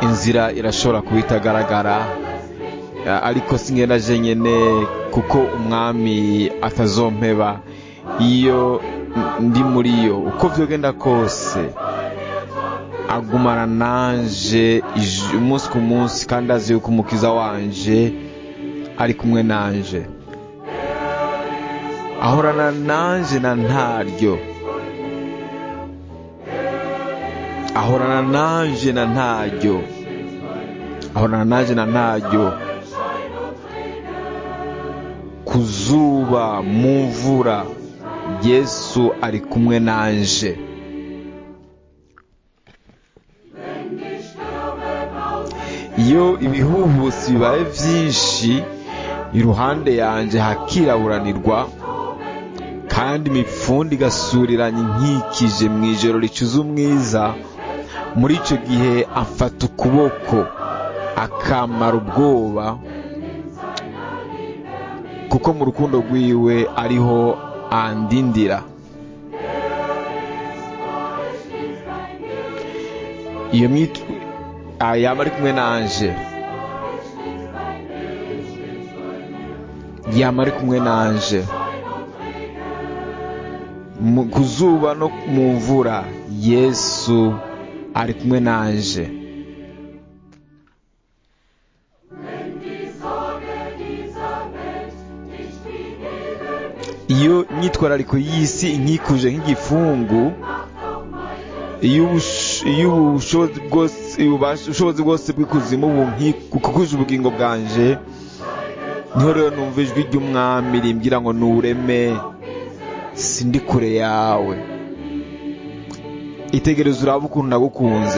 inzira irashobora kuba itagaragara ariko singenda jenyine kuko umwami atazompeba iyo ndi muri yo uko byogenda kose agumana nanje umunsi ku munsi kandi azi yuko umukiza wanje ari kumwe nanje ahorana nanje na ntaryo ahorana nanje na ntaryo ahorana nanje na ntaryo ku zuba mu mvura yesu ari kumwe nanje iyo ibihuhusi bibaye byinshi iruhande yanjye hakiraburanirwa kandi imipfundo igasuriranya inkikije mu ijoro ricuza umwiza muri icyo gihe afata ukuboko akamara ubwoba kuko mu rukundo rwiwe ariho andindira iyo myitwa yaba ari kumwe nanje yaba ari kumwe nanje ku zuba no mu mvura yesu ari kumwe nanje iyo imyitwarariko y'isi inkikuje nk'igifungu iyo ubushobozi bwose bw'ikuzimu bukikuje ubugingo bwanje niho rero numva ijwi ry'umwami rimbwira ngo nureme sindi kure yawe itegereze uraba ukuntu nagukunze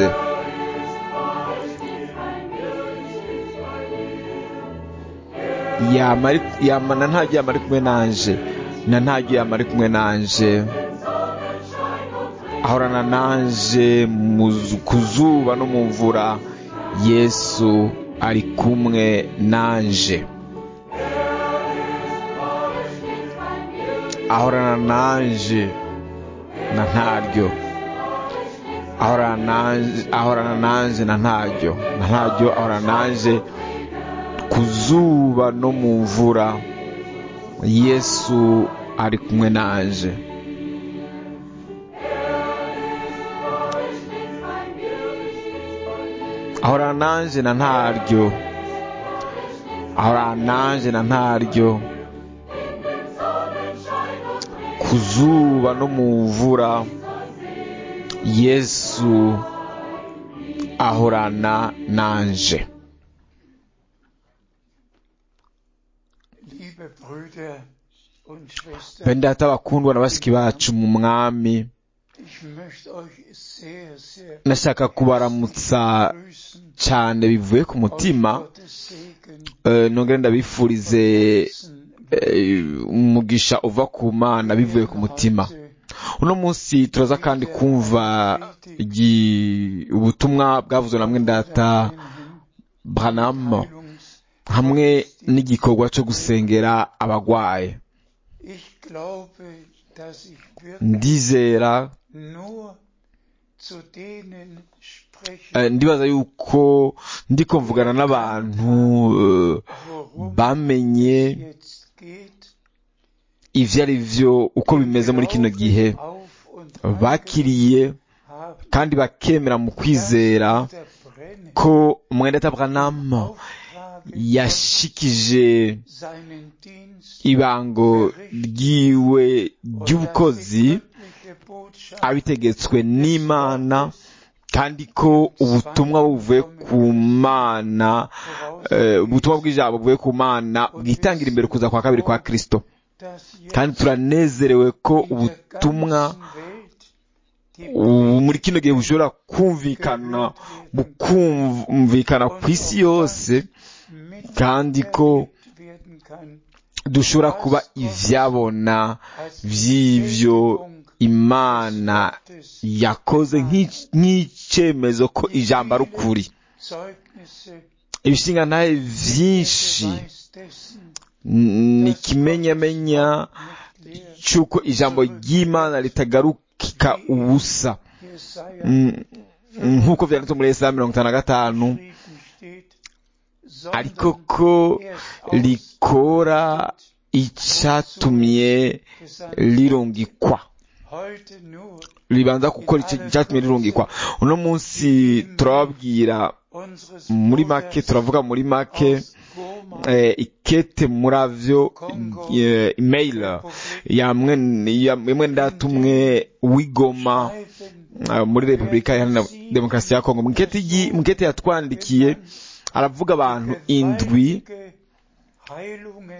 yamana ntajya yama ari kumwe nanje na ntajya yama ari kumwe nanje ahorana nanje ku zuba no mu mvura yesu ari kumwe nanje ahorana nanje na ntaryo ahorana nanje na ntaryo na ntaryo ahorana nanje ku zuba no mu mvura yesu ari kumwe nanje ahorana nanje na ntaryo ahorana nanje na ntaryo ku zuba no mu mvura yesu ahorana nanje bene data bakundwa na bashiki bacu mu mwami nashaka kubaramutsa cyane bivuye ku mutima nongere ndabifurize umugisha uva ku mana bivuye ku mutima uno munsi turaza kandi kumva ubutumwa bwavuzwe na mwendata Branham hamwe n'igikorwa cyo gusengera abagwaye ndizera ndibaza yuko ndiko mvugana n'abantu bamenye ibyo ari byo uko bimeze muri kino gihe bakiriye kandi bakemera mu kwizera ko mwenda Branham yashikije ibango ryiwe ry'ubukozi abitegetswe n'imana kandi ko ubutumwa buvuye ku mana ubutumwa bw'ijambo buvuye ku mana bwitangira imbere kuza kwa kabiri kwa kirisito kandi turanezerewe ko ubutumwa muri kino gihe bushobora kumvikana bukumvikana ku isi yose kandi ko dushobora kuba ibyabona by'ibyo imana yakoze nk'icyemezo ko ijambo ari ukuri ibishinga ntahe byinshi ni ikimenyamenya cy'uko ijambo ry'imana ritagarukika ubusa nk'uko byanditse muri esaya mirongo itanu na gatanu geschrieben steht, ariko sondern ko erst rikora icyatumye rirungikwa heute nur ribanza gukora icyo- icyatumye rirungikwa uno munsi turababwira unseres muri make Bruders turavuga muri make aus Goma eh, ikete muravyo eh, email ya mwene ya mwene datumwe wigoma schreiben, eh, muri Repubulika Iharanira Demokarasi ya Kongo mukete yi- mukete yatwandikiye aravuga abantu indwi gewaltige Heilungen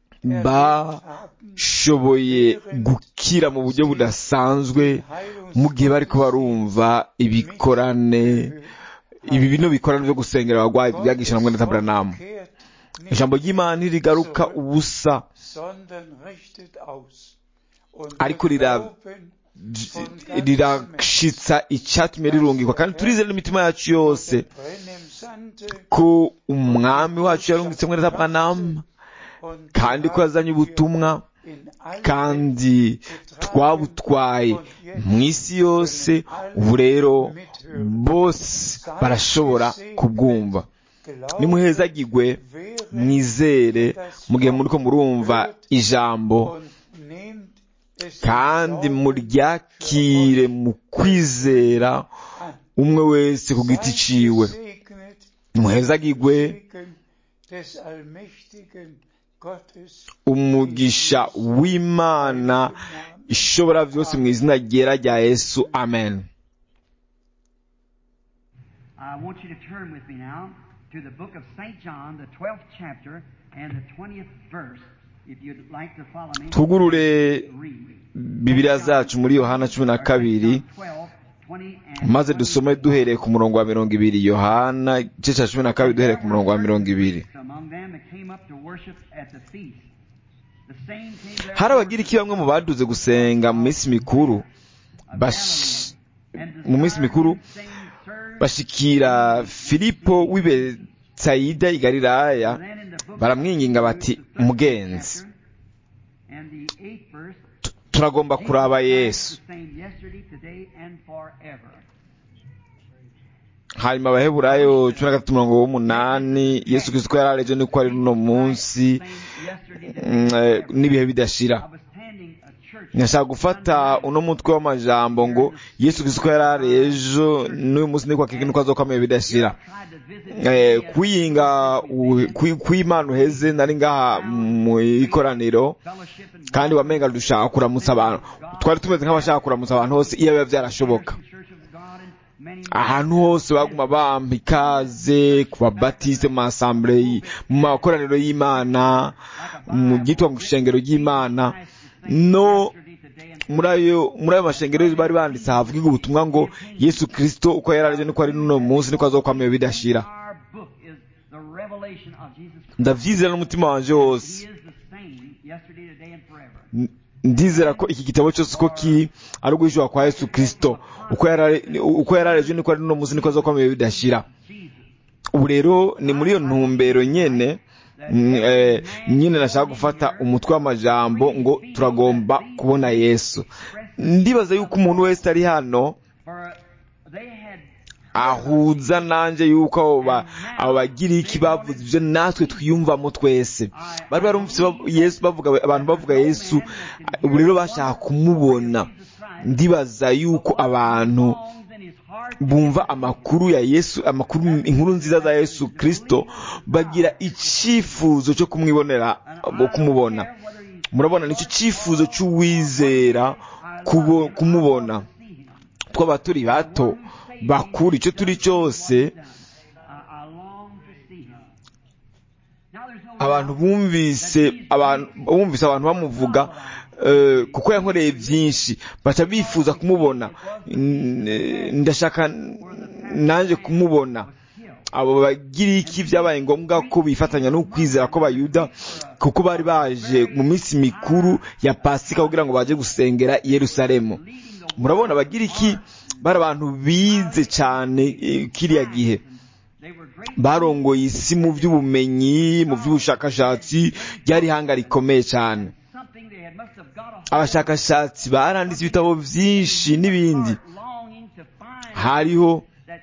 bashoboye gukira mu buryo budasanzwe mu gihe bariko barumva ibikorane ibi bino bikorane byo gusengera abagwayi byagisha na mwene Abraham ijambo ry'Imana ntirigaruka ubusa ariko rira- rirashitsa icyatumye rirungikwa kandi turizera n'imitima yacu yose ko umwami wacu yarungitse mwene Abraham kandi ko yazanye ubutumwa kandi twabutwaye mu isi yose ubu rero bose barashobora kubwumva nimuhezagirwe mwizere mu gihe muriko murumva ijambo kandi muryakire mu kwizera umwe wese ku giti ciwe muhezagirwe umugisha w'imana ishobora byose mu izina ryera rya yesu amen I want you to turn with me now to the book of St. John, the 12th chapter and the 20th verse. If you'd like to follow me, twugurure read. bibiliya zacu muri yohana cumi na kabiri 12, 20, and maze dusome duhereye ku murongo wa mirongo ibiri yohana igice cya cumi na kabiri duhereye ku murongo wa mirongo ibiri among them that came up to worship at the feast. The same came there hari abagira iki bamwe mu baduze gusenga mu minsi mikuru bash- mu minsi mikuru bashikira filipo w'i betsayida i galilaya baramwinginga bati mugenzi tu- turagomba kuraba yesu hanyuma abaheburayo cumi na gatatu mirongo w'umunani yesu kristo ko yari arejo niko ari n'uno munsi mm, eh, n'ibihe bidashira nashaka gufata uno mutwe w'amajambo ngo yesu kristo ko yari ari ejo n'uyu munsi niko akiki niko azokwamenya bidashira eh, kwiyinga u- kwi- kw'imana uheze nari ngaha mu ikoraniro kandi wamenga dushaka kuramutsa abantu twari tumeze nk'abashaka kuramutsa abantu hose iyo biba byarashoboka ahantu hose baguma bampa ikaze ku babatiste mu masambure y- mu makoraniro y'imana mu byitwa mu ishengero ry'imana no muri ayo muri ayo mashengero bari banditse havuga ubutumwa ngo yesu kristo uko yari arije niko ari n'uno munsi niko azokwamenya bidashira ndavyizera n'umutima wanje wose N- ndizera ko iki gitabo cyose uko kiri ari uguhishura kwa yesu kristo uko yari ari- uko yari arejo niko ari n'uno munsi niko azokwamenya bidashira ubu rero ni muri iyo ntumbero nyene mm, eh, nyine nashaka gufata umutwe w'amajambo ngo turagomba kubona yesu ndibaza yuko umuntu wese ari hano ahuza nanje yuko abo ba- abo bagiriki bavuze ibyo natwe twiyumvamo twese bari barumvise bav- yesu bavuga abantu bavuga yesu ubu rero bashaka kumubona ndibaza yuko abantu bumva amakuru ya yesu amakuru inkuru nziza za yesu kristo bagira icyifuzo cyo kumwibonera ngo kumubona murabona nicyo cyifuzo cy'uwizera kubo- kumubona twaba turi bato bakuru icyo turi cyose abantu bumvise abantu bumvise abantu bamuvuga eh, kuko yankoreye byinshi baca bifuza kumubona N- eh, ndashaka nanjye kumubona abo bagiriki byabaye ngombwa ko bifatanya no kwizera ko bayuda kuko bari baje mu minsi mikuru ya pasika kugira ngo baje gusengera i yerusalemu murabona abagiriki bari abantu bize cyane eh, kiriya gihe barongoye isi mu by'ubumenyi mu by'ubushakashatsi ryari ihanga rikomeye cyane abashakashatsi baranditse ibitabo byinshi n'ibindi hariho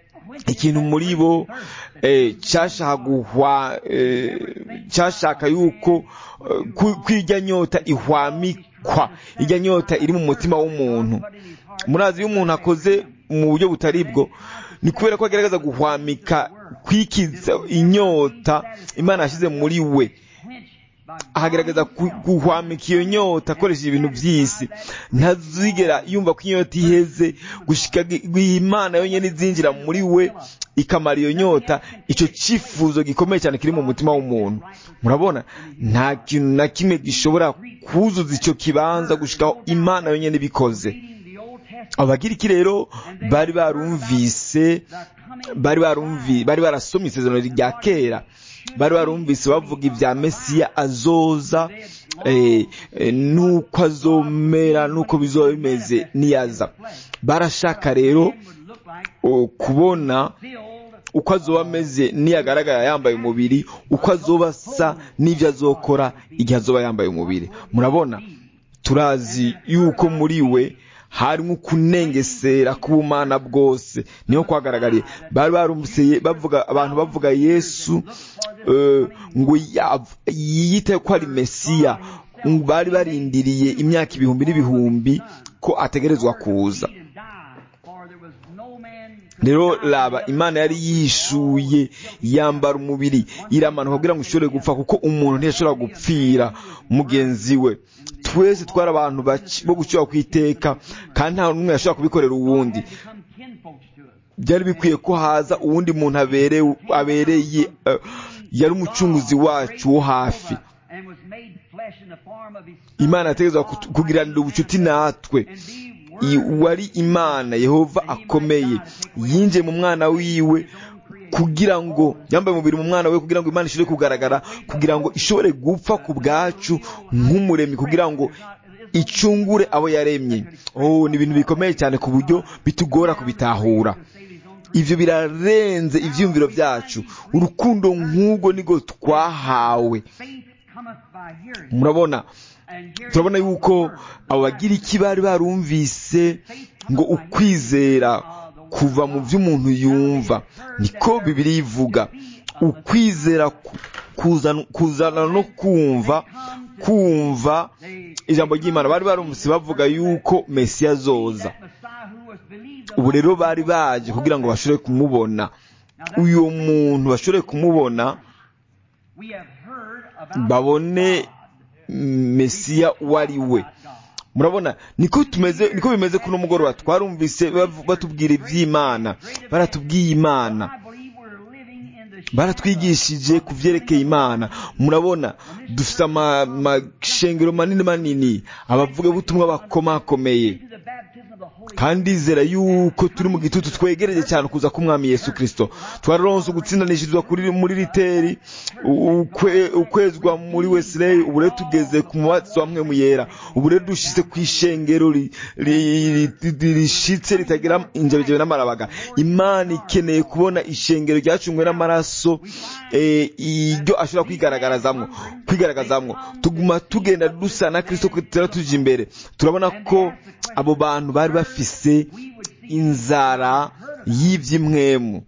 ikintu muri bo cyashaka guhwa cyashaka yuko kwirya nyota ihwamikwa irya nyota iri mu mutima w'umuntu murazi iyo umuntu akoze mu buryo butari bwo ni kubera ko agaragaza guhwamika kwikiza inyota imana yashyize muri we ahagaragaza guhwamika iyo nyota akoresheje ibintu by'isi ntazigera yumva ko inyota iheze gushika imana yonyine izinjira muri we ikamara iyo nyota icyo cyifuzo gikomeye cyane kiri mu mutima w'umuntu murabona nta kintu na kimwe gishobora kuzuza icyo kibanza gushikaho imana yonyine ibikoze abagiriki rero bari barumvise bari barumvi bari barasomye isezerano rya kera bari barumvise bavuga ibya mesiya azoza nuko azomera nuko bizoba bimeze niyaza barashaka rero kubona uko azoba ameze niyagaragara yambaye umubiri uko azoba asa n'ibyo azokora igihe azoba yambaye umubiri murabona turazi yuko muri we harimo kunengesera k'ubumana bwose niho kwagaragariye bari barumvise bavuga abantu bavuga yesu ngo yiyite ko ari mesiya bari barindiriye imyaka ibihumbi n'ibihumbi ko ategerezwa kuza rero raba imana yari yishuye yambara umubiri iramanuka kugira ngo ishobore gupfa kuko umuntu ntiyashobora gupfira mugenzi we twese twari abantu bo gucyura ku iteka kandi nta n'umwe yashobora kubikorera uwundi byari bikwiye ko haza uwundi muntu abereye yari umucunguzi wacu wo hafi imana yategetswe kugiranira ubucuti natwe wari imana yehova akomeye yinjiye mu mwana wiwe kugira ngo yambaye umubiri mu mwana we kugira ngo imana ishobore kugaragara kugira ngo ishobore gupfa ku bwacu nk'umuremyi kugira ngo icungure abo yaremye oh ni ibintu bikomeye cyane ku buryo bitugora kubitahura ibyo birarenze ibyiyumviro byacu urukundo nk'ubwo nibwo twahawe murabona turabona yuko abo bagira iki bari barumvise ngo ukwizera kuva mu byo umuntu yumva niko bibiri ivuga ukwizera kuzana no kumva kumva ijambo ry'imana bari barumvise bavuga yuko mesiya azoza ubu rero bari baje kugira ngo bashobore kumubona uyu muntu bashobore kumubona babone mesiya uwo ari we murabona niko tumeze niko bimeze kuno mugoroba twarumvise batubwira iby'imana baratubwiye imana baratwigishije ku byerekeye imana murabona dufite amashengero manini manini abavugabutumwa bakomakomeye kandi izera yuko turi mu gitutu twegereje cyane kuza k'umwami yesu kirisito twararonse ugutsindanishirizwa muri riteri ukwezwa muri wesileyi ubu rero tugeze ku mubatsi wa mwe mu yera ubu rero dushyize ku ishengero rishitse ritagira injabigebe n'amarabaga imana ikeneye kubona ishengero ryacungwe n'amaraso iryo ashobora kwigaragarazamwo kwigaragazamwo tuguma tugenda dusa na kirisito tutera tujya imbere turabona ko abo bantu bari bafise inzara y'iby'imwemu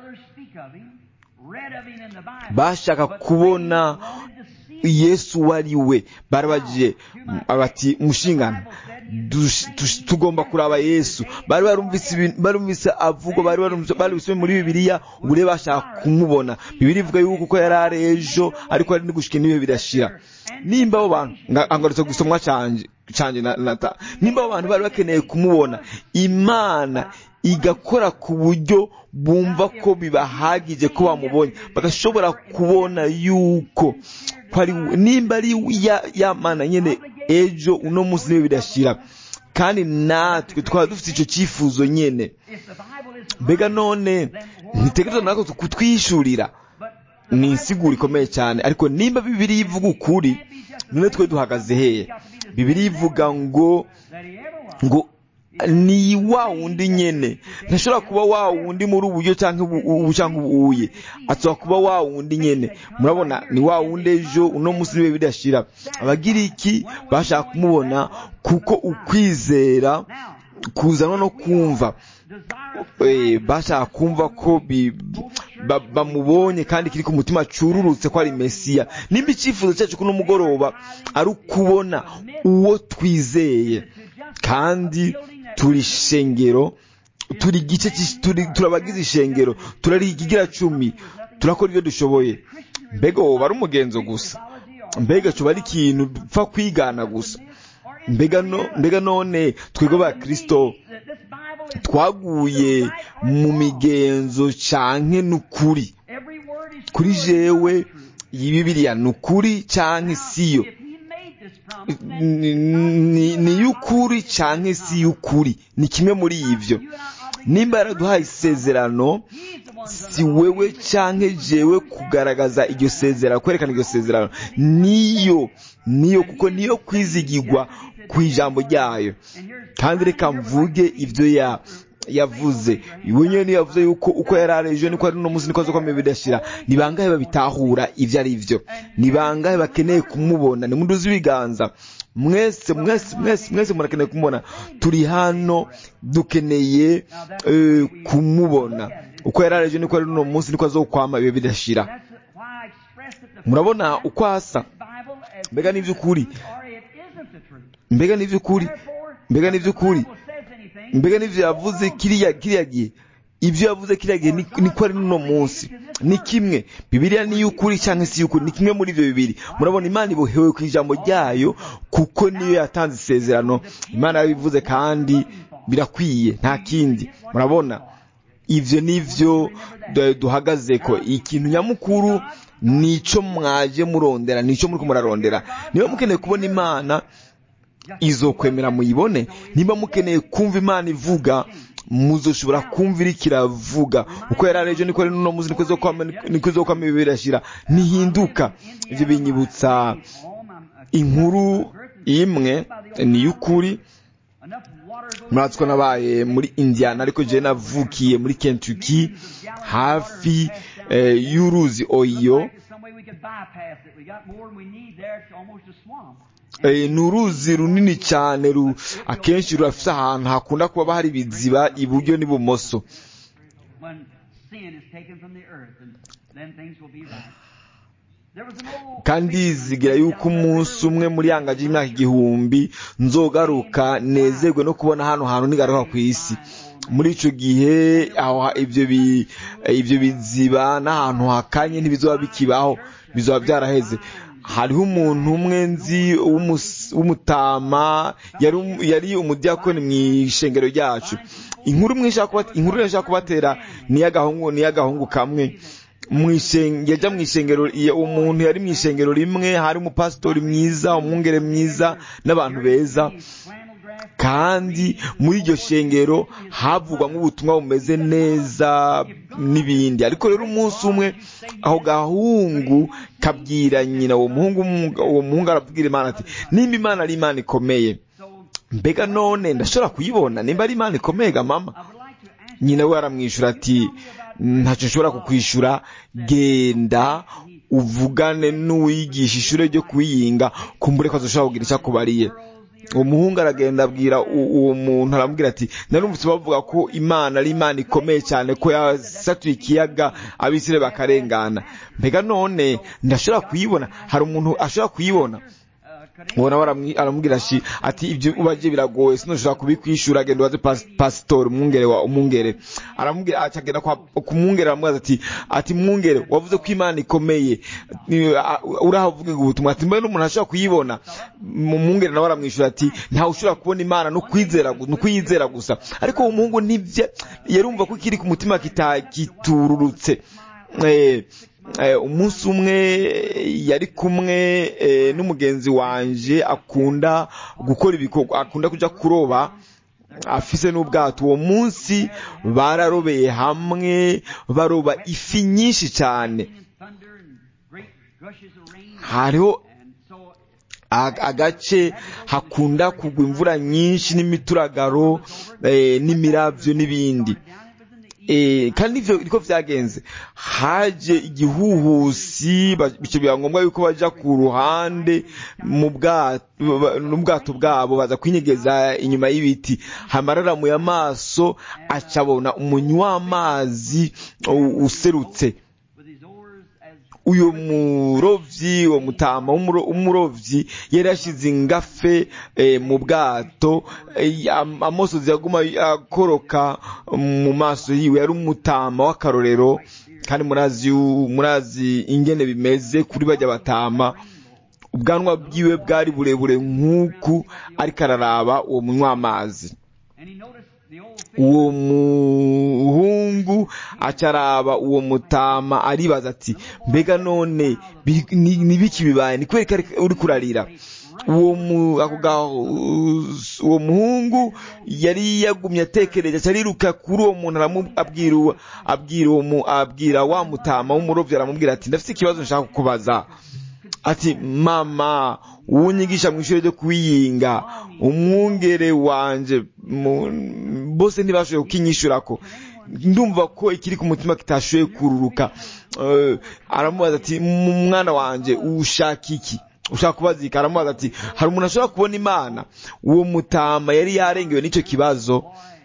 bashaka kubona yesu uwo ari we barabagiye bati mushingana tugomba kuraba yesu bari barumvise avugwa bari barumvise muri bibiliya ubu rero bashaka kumubona bibiri ivuga yuko uko yari ari ejo ariko hari n'igushika n'ibihe birashira nimba abo bantu ngarutse gusomwa canje nata nimba abo bantu bari bakeneye kumubona imana igakora ku buryo bumva ko bibahagije ko bamubonye bagashobora kubona yuko nimba ari ya mana nyine ejo uno munsi niwe bidashira kandi natwe twaba dufite icyo cyifuzo nyine mbega none ntitegereza natwe kutwishurira ni insiguro ikomeye cyane ariko nimba bibiri ivuga ukuri none twe duhagaze hehe bibiri ivuga ngo ngo ni wa wundi nyene ntashobora kuba wa wundi muri uburyo cyangwa ubu cyangwa ubuye ashobora kuba wa wundi nyene murabona ni wa wundi ejo uno munsi niwe bidashira abagira iki bashaka kumubona kuko ukwizera kuzanwa no kumva Eh, bashaka kumva ko bi- ba- bamubonye kandi kiri ku mutima cururutse ko ari mesiya nimba icyifuzo cyacu kuno mugoroba ari ukubona uwo twizeye kandi turi shengero turi igice cy'is- turi turabagize ishengero turari ikigira cumi turakora ibyo dushoboye mbega wowe ari umugenzo gusa mbega cuba ari ikintu dupfa kwigana gusa mbega no mbega none twebwe ba kristo twaguye mu migenzo canke n'ukuri kuri jewe iyi bibiliya ni ukuri canke siyo ni ni- ni y'ukuri canke si y'ukuri ni kimwe muri ivyo nimba yaraduhaye isezerano si wewe canke jewe kugaragaza iryo sezerano kwerekana iryo sezerano niyo niyo kuko niyo kwizigirwa ku ijambo ryayo kandi reka mvuge ibyo ya yavuze iwe nyine niyo yavuze yuko uko yari ari ejo niko ari uno munsi niko azokomeye bidashira ni bangahe babitahura ibyo ari byo ni bangahe bakeneye kumubona ni munduzi ibiganza mwese mwese mwese mwese murakeneye kumubona turi hano dukeneye eh, kumubona uko yari ari ejo niko ari uno munsi niko azokwama ibihe bidashira murabona uko asa mbega ni iby'ukuri mbega ni iby'ukuri mbega ni iby'ukuri mbega n'ibyo yavuze kiriya kiriya gihe ibyo yavuze kiriya gihe ni- niko ari n'uno munsi ni kimwe bibiliya ni iy'ukuri cyangwa si iy'ukuri ni kimwe muri ibyo bibiri murabona imana ibohewe ku ijambo ryayo kuko niyo yatanze isezerano imana yabivuze kandi birakwiye nta kindi murabona ibyo ni byo du- duhagaze ko ikintu nyamukuru ni icyo mwaje murondera ni icyo muri murarondera niba mukeneye kubona imana izokwemera muyibone niba mukeneye kumva imana ivuga muzoshobora kumva iriko iravuga uko yari ari ejo niko ari n'uno munsi niko izokwama niko izokwama ibihe birashira ntihinduka ibyo binyibutsa inkuru imwe ni y'ukuri muratsiko nabaye muri indiana ariko jewe navukiye muri kentucky hafi eh, y'uruzi oyo Eh, ni uruzi runini cyane ru akenshi rurafite ahantu hakunda kuba hari ibiziba iburyo n'ibumoso kandi zigira yuko umunsi umwe muri yangaje y'imyaka igihumbi nzogaruka nezerwe no kubona hano hantu nigaruka ku isi muri ico gihe aho ha- ibyo bi- eh, ibyo biziba n'ahantu hakanye ntibizoba bikibaho bizoba byaraheze hariho umuntu umwe nzi w'umus- w'umutama yari um- yari umudiyakoni mu ishengero ryacu inkuru imwe nshaka kuba- inkuru nshaka kubatera ni iy'agahungu ni iy'agahungu kamwe mwishenge yajya mu ishengero iya- umuntu yari mu ishengero rimwe hari umupasitori mwiza umwungere mwiza n'abantu beza kandi muri iryo shengero havugwamo ubutumwa bumeze neza n'ibindi ariko rero umunsi umwe aho gahungu kabwira nyina uwo muhungu uwo muhungu arabwira imana ati nimba imana ari imana ikomeye mbega none ndashobora kuyibona nimba ari imana ikomeye ga mama nyina we aramwishyura ati ntacyo nshobora kukwishura genda uvugane n'uwigisha ishuri ryo kuyinga kumbure ko azoshobora kugira icyo akubariye uwo muhungu aragenda abwira u- uwo muntu aramubwira ati narumvise bavuga ko imana ari imana ikomeye cyane ko yasatuye ikiyaga abisire bakarengana mbega none ndashobora kuyibona hari umuntu ashobora kuyibona uwo nawe aramwi- aramubwira ati ati ibyo ubaje biragoye sinoshobora kubikwishura genda ubaze pas- pasitori umwungere wa umwungere aramubwira ati agenda kwa ku mwungere aramubaza ati ati mwungere wavuze ko imana ikomeye Ni- a- uraho uvuga ubutumwa ati mbona umuntu ashobora kuyibona mu mwungere nawe aramwishyura ati ntawe ushobora kubona imana no kwizera gu- no kuyizera gusa ariko uwo muhungu nibye yarumva ko ikiri ku mutima kita- kitururutse eh, eh, umunsi umwe yari kumwe eh, n'umugenzi wanje akunda gukora ibikorwa akunda kuja kuroba afise n'ubwato uwo munsi bararobeye hamwe baroba ifi nyinshi cyane hariho ag- agace hakunda kugwa imvura nyinshi n'imituragaro eh, n'imiravyo n'ibindi Eh, kandi nivyo niko vyagenze haje igihuhusi ba- bico biba ngombwa yuko baja ku ruhande mu bwato ba- n'ubwato bwabo baza kwinyegeza inyuma y'ibiti hamararamuye amaso acabona umunywi w'amazi u- userutse with his oars as uyu murovyi uwo mutama w'umuro- w'umurovyi yari yashize ingafe eh, mu bwato eh, am- amosozi yaguma akoroka mu maso yiwe yari umutama w'akarorero kandi murazi yu- murazi ingene bimeze kuri bajya batama ubwanwa bwiwe bwari burebure nk'uku ariko araraba uwo munywa amazi and he noticed the old fish uwo muhungu acaraba uwo mutama aribaza ati mbega none bi- ni ni biki bibaye ni kubera ko ari- uri kurarira uwo mu ako ga- uwo muhungu yari yagumye atekereje aca ariruka kuri uwo muntu aramu- abwira uwo- abwira uwo mu- abwira wa mutama w'umurovyi aramubwira ati ndafite ikibazo nshaka kukubaza ati mama uwunyigisha mu ishuri ryo kwiyinga umwungere wanje mu- bose ntibashoboye kukinyishurako ndumva ko ikiri ku mutima kitashoboye kururuka Eh, aramubaza ati "Mu mwana wanje ushaka iki ushaka kubaza iki aramubaza ati hari umuntu ashobora kubona imana uwo mutama yari yarengewe n'icyo kibazo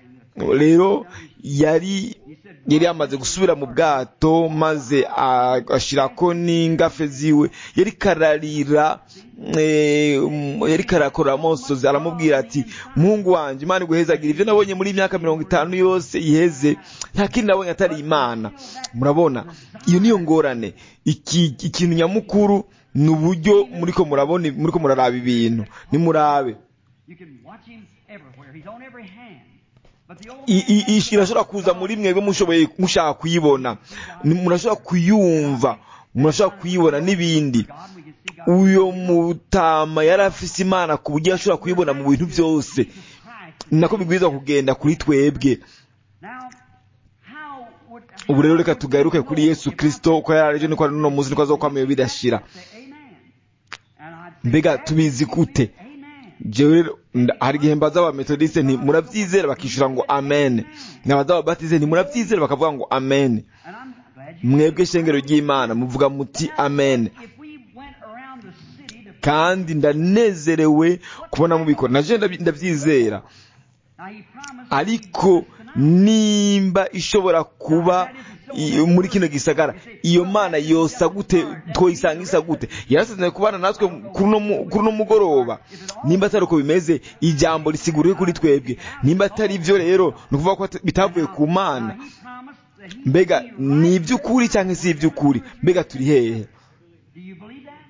rero yari yari yamaze gusubira mu bwato maze ashirako n'ingafe ziwe yari kararira eh, um, yari karakora amosozi aramubwira ati muhungu wanje imana iguhezagira ivyo nabonye muri imyaka mirongo itanu yose iheze nta kindi nabonye atari imana murabona iyo niyo ngorane iki ikintu nyamukuru ni uburyo muriko murabona muriko muraraba ibintu nimurabe You can watch him everywhere. He's on every hand. But the old I- i- i- irashobora kuza muri mwebwe mushoboye mushaka kuyibona Ni- murashobora kuyumva murashobora kuyibona n'ibindi God, we can see God. uyo mutama yari afise imana ku buryo yashobora kuyibona mu bintu byose Christ. ni nako bigwiza kugenda kuri twebwe Now, how would ubu rero reka tugaruke kuri yesu kirisito uko yari aje niko ari n'uno munsi niko azokwamayo bidashira say amen? And I'd say, mbega tubizi gute amen. jewe rero nda- hari igihe mbaza abametodiste nti murabyizera bakishura ngo amen nabaza ababatize nti murabyizera bakavuga ngo amen And I'm glad you mwebwe shengero ry'imana muvuga muti amen If we went around the city to kandi ndanezerewe kubona mubikora naje ndabi- ndabyizera now he promised ariko nimba ishobora kuba i- muri kino gisagara iyo mana yosa gute twoyisanga isa gute yarasezeranye kubana natwe kuri uno mu- kuri uno mugoroba nimba atari uko bimeze ijambo risiguriwe kuri twebwe nimba atari byo rero ni ukuvuga ko ata- bitavuye ku mana he promised that he mbega would be ni right. iby'ukuri cyangwa si iby'ukuri mbega turi hehe Do you believe that?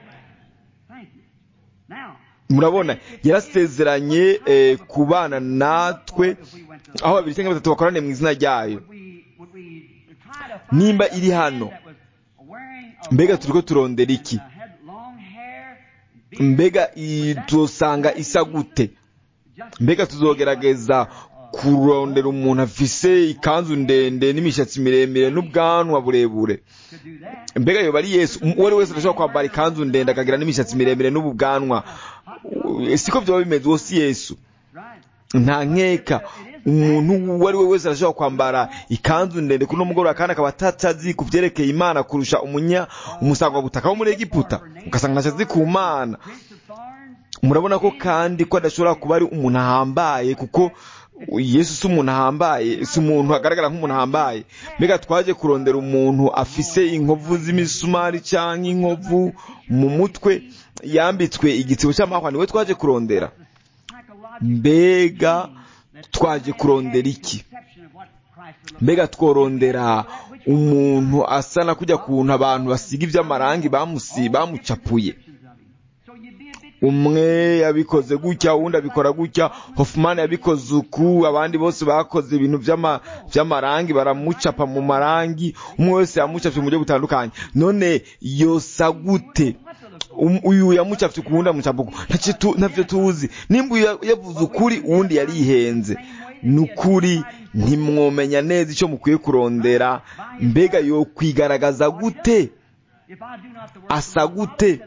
Thank you. Now, murabona yarasezeranye eh, kubana natwe if we went to aho babiri cyangwa batatu bakorane mu izina ryayo would we would we try to find Nimba a iri man hano, that was wearing a mbega robe turiko turondera iki and, uh, had long hair, beard, mbega i- tuzosanga isa gute just mbega tuzogerageza kurondera umuntu afise ikanzu ndende n'imishatsi miremire n'ubwanwa burebure to do that. mbega yoba ari yesu Um, uwo ari wese arashobora kwambara ikanzu ndende akagira n'imishatsi miremire n'ubu bwanwa Uh, siko byaba bimeze uwo si yesu Right. nta nkeka umuntu uwo ari we wese arashobora kwambara ikanzu ndende kuri uno mugoroba kandi akaba atatazi ku byerekeye imana kurusha umunya umusangwabutaka wo muri egiputa ugasanga ntacazi ku mana Prince of Thorns, murabona ko kandi ko adashobora kuba ari umuntu ahambaye kuko yesu si umuntu ahambaye si umuntu agaragara nk'umuntu ahambaye mbega twaje kurondera umuntu afise inkovu z'imisumari cyangwa inkovu mu mutwe yambitswe igitsibo cy'amahwa niwe twaje kurondera psychological mbega twaje kurondera iki perception of what Christ would look mbega tworondera umuntu asa na kujya kuntu abantu basiga iby'amarangi bamusi bamucapuye like of him. So you'd be a bit umwe yabikoze gutya uwundi abikora gutya Hoffman yabikoze uku abandi bose bakoze ibintu by'ama- by'amarangi baramucapa mu marangi umwe wese yamucapye mu buryo butandukanye none yosa gute Um- uyu yamucapye ku wundi amucapa uku Ntacyo tu- ntavyo tuzi nimba uyu yavuze ukuri uwundi yarihenze ni ukuri ntimwomenya neza icyo mukwiye kurondera mbega yo kwigaragaza gute if I do not the work asa gute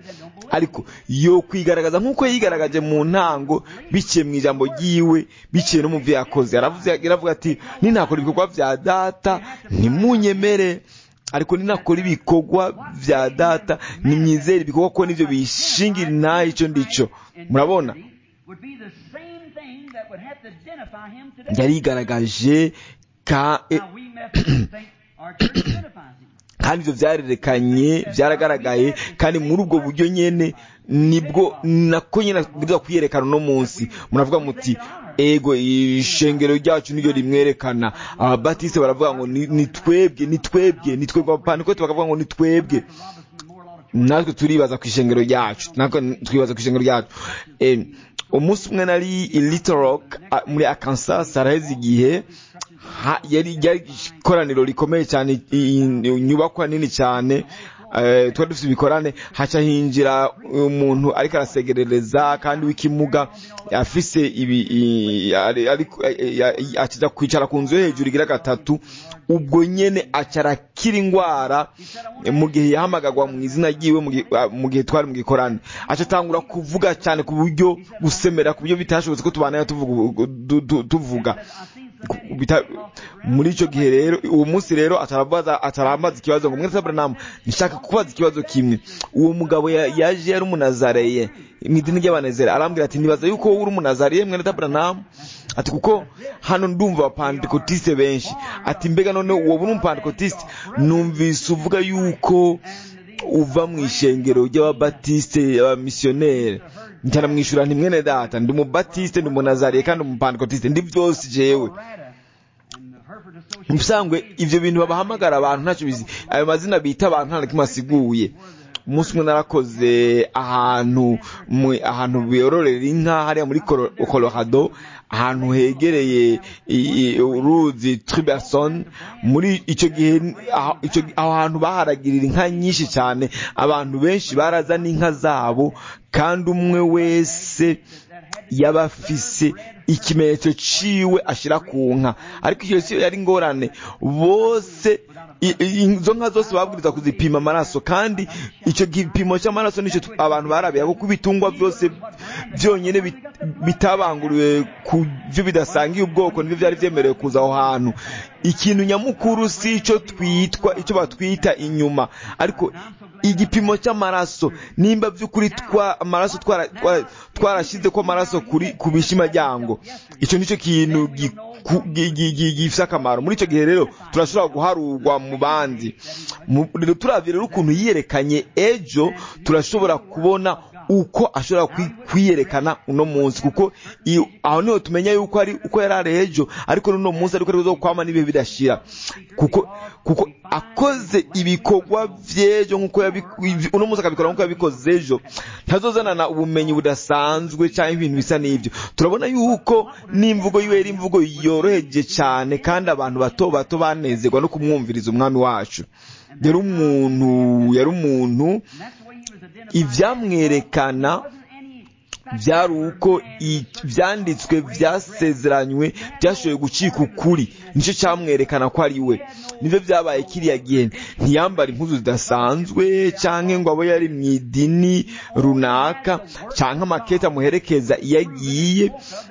ariko yo kwigaragaza nk'uko yigaragaje mu ntango biciye mu ijambo ryiwe biciye no mu byo yakoze yaravuze yaravuga ati ninakora ibikorwa bya data ntimunyemere ariko ninakora ibikorwa bya data nimwizere ibikorwa ko nibyo bishingira intahe icyo ndico murabona would be the same thing that would have to identify him today. yarigaragaje ka e- Now we Methodists think our church identifies him. kandi ibyo byarerekanye byaragaragaye kandi muri ubwo buryo nyene nibwo nako nyene bwirizwa kwiyerekana uno munsi muravuga muti ego ishengero ryacu niryo rimwerekana ababatiste baravuga ngo ni ni twebwe ni twebwe ni twebwe abapantekote bakavuga ngo ni twebwe Robinson more a lot of natwe turibaza ku ishengero ryacu natwe turibaza ku ishengero ryacu Eh, umunsi umwe nari i Little Rock a- muri Arkansas haraheze igihe ha- yari yari ikoraniro rikomeye cyane i- i- inyubakwa nini cyane eh, twari dufite ibikorane haca hinjira umuntu ariko arasegerereza kandi w'ikimuga afise ibi i- ari- ariko- eh, eh, akijya kwicara ku nzu yo hejuru igira gatatu ubwo nyene acarakira ingwara mu gihe yahamagagwa mu izina ryiwe mu gihe- ah, mu gihe twari mu gikorane aca atangura kuvuga cyane ku buryo gusemera ku buryo bitashobotse ko tubanayo tuvuga du- du- tuvuga Bita- muri icyo gihe rero uwo munsi rero atarabaza atarambaza ikibazo ngo mwese Abraham nshaka kubaza ikibazo kimwe uwo mugabo ya- yaje yari umunazareye mu idini ry'abanezera arambwira ati nibaza yuko wowe uri umunazareye mwene Abraham ati kuko hano ndumva abapantekotiste benshi ati mbega none wowe uri umupantekotiste numvise uvuga yuko uva mu ishengero ry'ababatiste abamisiyoneri njyana mwishura nti mwene data ndi umubatiste ndi umunazariye kandi umupantekotiste ndi byose jewe Rada and the Hereford Association. mubisanzwe ivyo bintu babahamagara abantu ntacyo bizi ayo mazina bita abantu nta na kimwe asiguye umunsi umwe narakoze ahantu mu- ahantu biyororera inka hariya muri Colo- colorado ahantu hegereye i- i- uruzi triberson muri icyo gihe aho icyo gi- aho hantu baharagirira inka nyinshi cyane abantu benshi barazana inka zabo kandi umwe wese yaba afise ikimenyetso ciwe ashira ku nka ariko iyo siyo yari ingorane bose i- i- izo nka zose babwiriza kuzipima amaraso kandi icyo gipimo cy'amaraso nicyo tu- abantu barabiye kuko ibitungwa byose byonyine bit- bitabanguriwe ku byo bidasangiye ubwoko nibyo byari byemerewe kuza aho hantu ikintu nyamukuru si icyo twitwa icyo batwita inyuma ariko igipimo cy'amaraso nimba by'ukuri twa amaraso twara- twara- twarashyize ko amaraso kuri ku bishimajyango icyo nicyo kintu giku- gi- gi- gi- gifite akamaro muri icyo gihe rero turashobora guharurwa mu bandi Mu- rero turavye rero ukuntu yiyerekanye ejo turashobora kubona uko ashobora kwi- kwiyerekana uno munsi kuko iyo- aho niho tumenya yuko ari uko yari ari ejo ariko n'uno munsi ariko ari kwama n'ibihe bidashira kuko kuko akoze ibikorwa vy'ejo nk'uko yabi- uno munsi akabikora nk'uko yabikoze ejo ntazozanana ubumenyi budasanzwe cyangwa ibintu bisa n'ibyo turabona yuko n'imvugo yiwe yari imvugo yoroheje cyane kandi abantu bato bato banezerwa no kumwumviriza umwami wacu yari umuntu yari umuntu ivyamwerekana byari uko i- ivyanditswe vyasezeranywe byashoboye gucika ukuri nicyo cyamwerekana ko ari we nivyo vyabaye kiriya gihe ntiyambara impuzu zidasanzwe canke ngo abo yari mu idini runaka canke amakete amuherekeza iyo agiye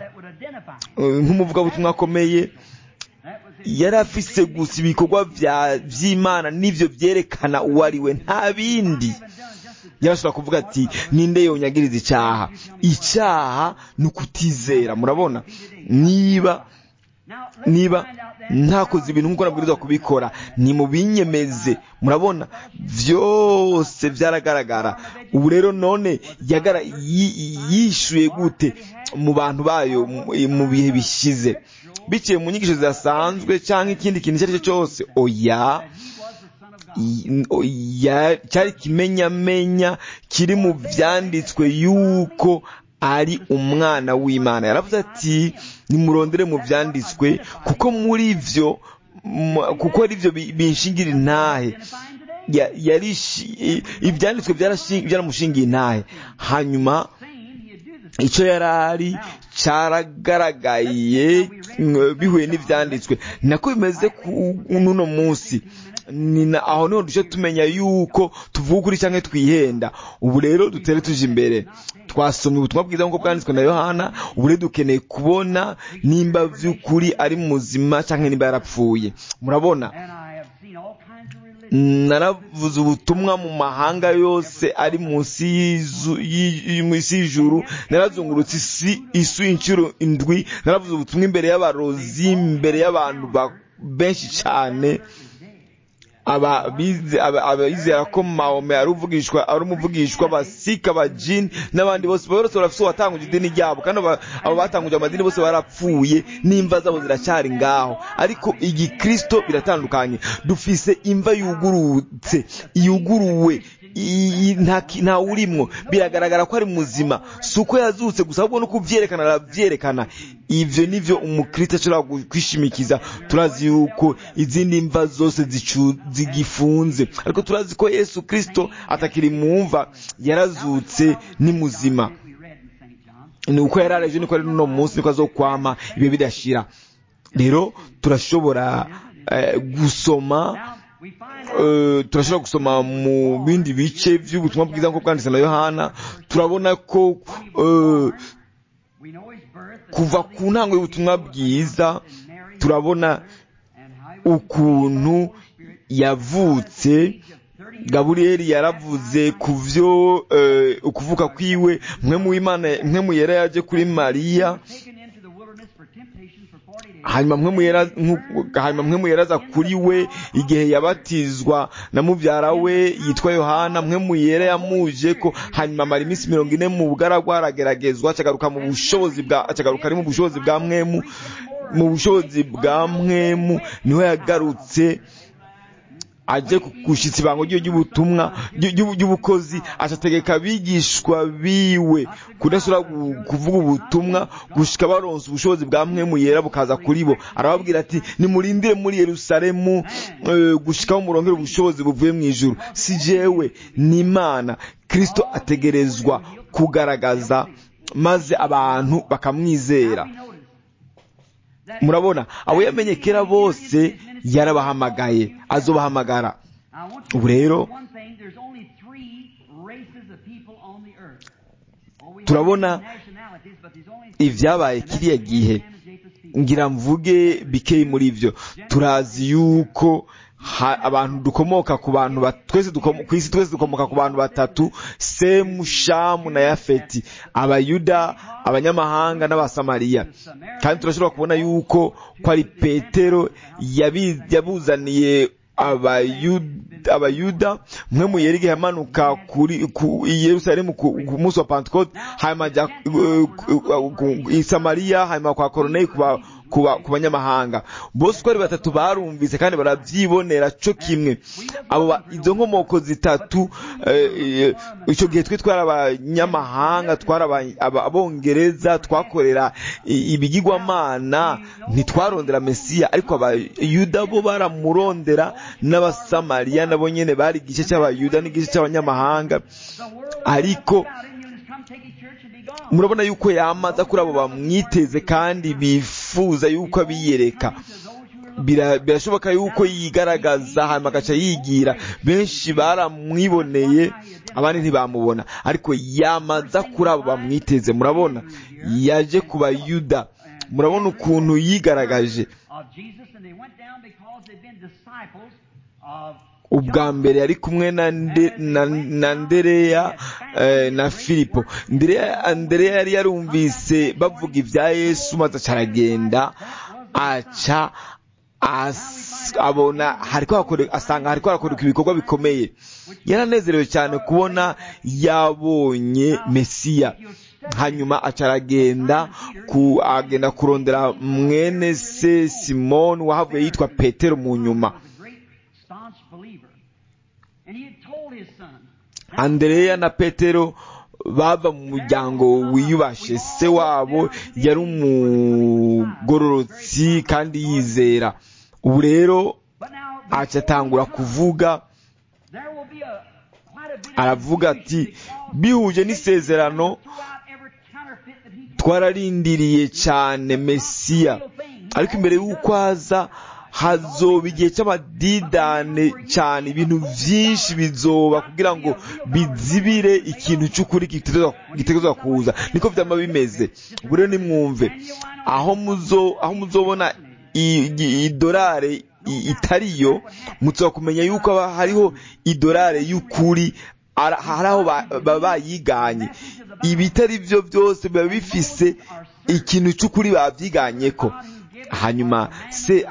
eh, nk'umuvugabutumwa akomeye yari afise gusa ibikorwa vya- vy'imana n'ivyo vyerekana uwo ari we nta bindi yarashobora kuvuga ati ninde yonyagiriza icyaha icyaha ni ukutizera murabona niba niba ntakoze ibintu nk'uko nabwirizwa kubikora ni mu binyemeze murabona byose byaragaragara ubu rero none yagara yi- yishuye gute mu bantu bayo mu- mu bihe bishize biciye mu nyigisho zidasanzwe cyangwa ikindi kintu icyo ari cyo cyose oya i- o- ya- cyari kimenyamenya kiri mu byanditswe yuko ari umwana w'imana yaravuze ati nimurondere mu byanditswe kuko muri byo mu- kuko ari byo bi- binshingira intahe Ya- yari shi- i- ibyanditswe byarashi- byaramushingiye intahe hanyuma icyo yari ari cyaragaragaye mm, bihuye n'ivyanditswe ni nako bimeze ku n'uno munsi ni na- aho niho duce tumenya yuko tuvuga ukuri canke twihenda ubu rero dutere tuje imbere twasomye ubutumwa bwiza nk'uko bwanditswe na yohana ubu rero dukeneye kubona nimba vy'ukuri ari muzima canke nimba yarapfuye murabona And I have seen all kinds of religions. naravuze ubutumwa mu mahanga yose ari munsi y'izu- y'i- munsi y'ijuru narazungurutse isi isu inshuro indwi naravuze ubutumwa imbere y'abarozi imbere y'abantu ba- benshi cyane aba bize- aba- abizera ko mahome ari uvugishwa ari umuvugishwa abasika abajini n'abandi bose bose barafise uwatanguje idini ryabo kandi aba- abo batanguje amadini bose barapfuye n'imva zabo ziracyari ngaho ariko igikristo biratandukanye dufise imva yugurutse yuguruwe i- i- nta ki- nta urimwo biragaragara ko ari muzima si uko yazutse gusa ahubwo no kuvyerekana aravyerekana ivyo nivyo umukristo ashobora gu- kwishimikiza turazi yuko izindi mva zose zicu- zigifunze ariko turazi ko yesu kristo atakiri mu mva yarazutse ni muzima We read in St. John. ni uko yarareje niko ari n'uno munsi niko azokwama ibihe bidashira rero turashobora eh, gusoma Now, we find out Eh, turashobora gusoma mu bindi bice by'ubutumwa bwiza nk'uko bwanditse na yohana turabona ko eh, we know his birth, the kuva ku ntango y'ubutumwa bwiza turabona and how he was ukuntu yavutse gaburiyeli yaravuze ku byo eh, ukuvuka kwiwe mwe mu imana mwe mu yera yaje kuri mariya taken into the wilderness for temptation for 40 days. hanyuma mwe muyera nku- hanyuma mwe muyeraza kuri we igihe yabatizwa na mubyara we yitwa yohana mwe muyera yamuje ko hanyuma amara iminsi mirongo ine mu bugaragwa arageragezwa acagaruka mu bushobozi bwa acagaruka ari mu bushobozi bwa mwemu mu bushobozi bwa mwemu niho yagarutse aje gushitsa ibango ryiwe ry'ubutumwa ry'u- ry'u- ry'ubukozi acategeka abigishwa biwe kudasubira gu- kuvuga ubutumwa gushika baronse ubushobozi bwa mwemu yera bukaza kuri bo arababwira ati nimurindire muri yerusalemu eh, gushikaho murongere ubushobozi buvuye mu ijuru si jewe ni imana kristo ategerezwa kugaragaza maze abantu bakamwizera murabona abo yamenye kera bose yarabahamagaye azobahamagara I want you ubu to rero know one thing, there's only three races of people on the earth. Oh, we have turabona nationalities, but there's only ibyabaye kiriya gihe ngira mvuge bikeyi muri ibyo turazi yuko ha- abantu dukomoka ku bantu ba- twese dukomo- ku isi twese dukomoka ku bantu batatu semu shamu na yafeti abayuda abanyamahanga n'abasamariya kandi turashobora kubona yuko ko ari petero yabi- yabuzaniye abayuda abayuda mwe mu yeri igihe yamanuka kuri ku i Yerusalemu ku ku munsi wa Pentecote hanyuma ajya uh, ku- ku- i Samariya hanyuma kwa Koruneli kuba kuba ku banyamahanga bose uko ari batatu barumvise kandi barabyibonera cyo kimwe abo ba- izo nkomoko zitatu eh, eh, icyo gihe twe twari abanyamahanga twari aba- aba- abongereza twakorera i- ibigirwamana ntitwarondera mesiya ariko abayuda bo baramurondera n'abasamariya nabo nyene bari igice cy'abayuda n'igice cy'abanyamahanga ariko murabona yuko yamaza kuri abo bamwiteze kandi bifuza yuko abiyereka Bira- birashoboka yuko yigaragaza hanyuma agaca yigira benshi baramwiboneye abandi ntibamubona ariko yamaza kuri abo bamwiteze murabona yaje ku bayuda murabona ukuntu yigaragaje ubwa mbere yari kumwe na, nde, na, na ndereya eh, na filipo ndereya Andereya yari yarumvise bavuga ibya yesu maze aca aragenda aca as, abona hariko hakore, asanga hariko harakoreka ibikorwa bikomeye yaranezerewe cyane kubona yabonye mesiya hanyuma aca aragenda ku, agenda kurondera mwene se simoni wahavuye yitwa petero mu nyuma andereya na petero bava mu muryango wiyubashe se wabo yari umugororotsi kandi yizera ubu rero aca atangura kuvuga aravuga ati bihuje n'isezerano twararindiriye cyane mesiya ariko imbere y'uko aza hazoba igihe cy'amadidane cyane ibintu byinshi bizoba kugira ngo bizibire ikintu cy'ukuri gitegerezwa kuza niko byaba bimeze ubu rero nimwumve aho muzo aho muzobona idolari itariyo mutsa kumenya yuko hariho idolari y'ukuri hari aho baba bayiganye ibitari byo byose biba bifise ikintu cy'ukuri babyiganye ko hanyuma se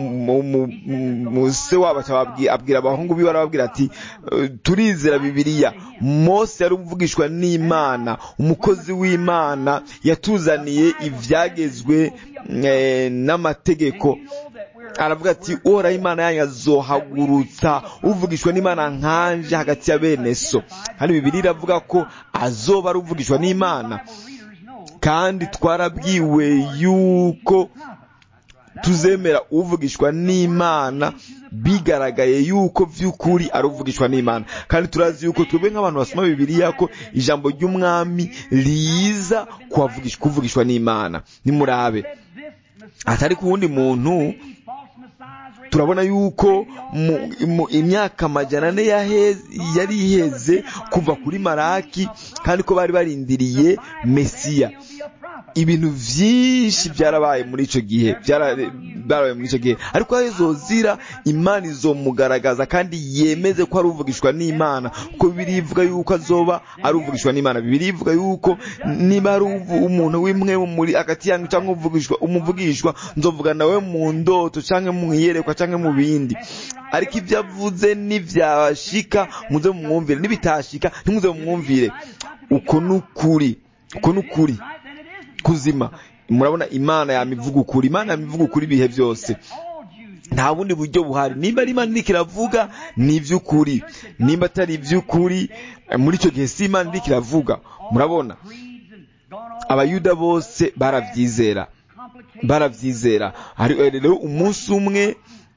uwo se wabo abwira abahungu biwe arababwira ati turizera bibiliya mose yari umuvugishwa n'imana umukozi w'imana yatuzaniye ibyagezwe n'amategeko aravuga ati uhoraho imana yanyu azohagurutsa uvugishwa n'imana nkanje hagati ya bene so hano bibiri iravuga ko azoba ari uvugishwa n'imana kandi twarabwiwe yuko tuzemera uvugishwa n'imana bigaragaye yuko by'ukuri ari uvugishwa n'imana kandi turazi yuko twebwe nk'abantu basoma bibiliya ko ijambo ry'umwami riza kuvugishwa n'imana nimurabe atari ku wundi muntu turabona yuko mu imyaka amajana ane yari iheze kuva kuri maraki kandi ko bari barindiriye mesiya ibintu byinshi byarabaye muri icyo gihe byarabaye muri icyo gihe ariko aho izozira imana izomugaragaza kandi yemeze ko ari uvugishwa n'imana kuko bibiri ivuga yuko azoba ari uvugishwa n'imana bibiri ivuga yuko niba ari umuntu w'imwe muri hagati yanyu cyangwa umuvugishwa nzovuga nawe mu ndoto cyangwa mu iyerekwa cyangwa mu bindi ariko ibyo avuze n'ibyashika muze mumwumvire n'ibitashika ntimuze mumwumvire uko ni ukuri uko ni ukuri kuzima murabona imana yamivuga ukuri imana yamivuga ukuri ibihe byose nta bundi buryo buhari nimba ari imana iriko iravuga ni iby'ukuri nimba atari iby'ukuri muri icyo gihe si imana iriko iravuga murabona abayuda bose barabyizera barabyizera rero umunsi umwe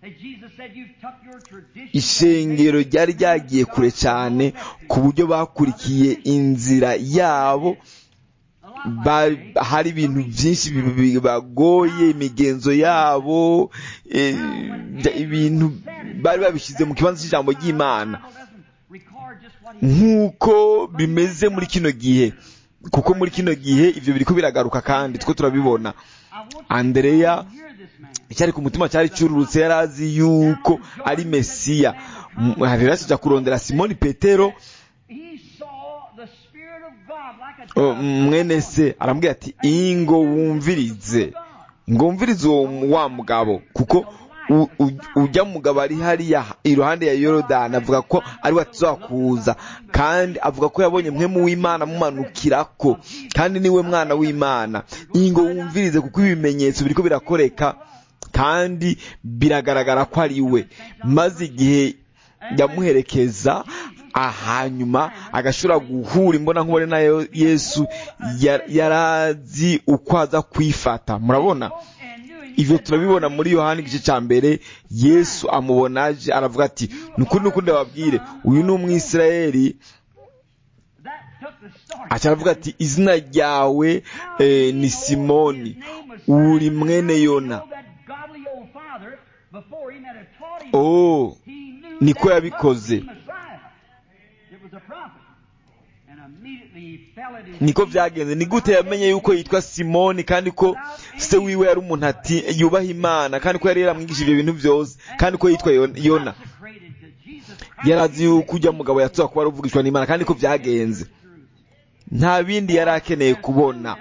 ishengero ryari ryagiye kure cyane ku buryo bakurikiye inzira yabo hari ibintu byinshi bibagoye imigenzo yabo ibintu bari babishyize mu kibanza cy'ijambo ry'imana nk'uko bimeze muri kino gihe kuko muri kino gihe ibyo biri ko biragaruka kandi two turabibona andereya icyari ku mutima cyari cyururutse yari azi yuko ari mesiya rero akijya kurondera simoni petero mwene se arambwira ati ingo wumvirize ngo wumvirize uwo wa mugabo kuko ujya mugabo ari hariya iruhande ya yorodani avuga ko ari we tuzakuza kandi avuga ko yabonye mwe mu w'imana mumanukira ko kandi niwe mwana w'imana ingo wumvirize kuko ibimenyetso biri ko birakoreka kandi biragaragara ko ari we maze igihe yamuherekeza hanyuma agashobora guhura imbona nkubone na yesu yarazi uko aza kwifata murabona ibyo turabibona muri yohani igice cya mbere yesu amubona aje aravuga ati ni ukuri n'ukundi bababwire uyu ni umwisirayeli aravuga ati izina ryawe ni simoni uri mwene yona oh niko yabikoze niko byagenze ni gute yamenye yuko yitwa simoni kandi ko se wiwe yari umuntu ati yubaha imana kandi ko yari yaramwigishije ibyo bintu byose kandi ko yitwa yona yari azi yuko ujya mugabo yatuza kuba aruvugishwa n'imana kandi ko byagenze nta bindi yari akeneye kubona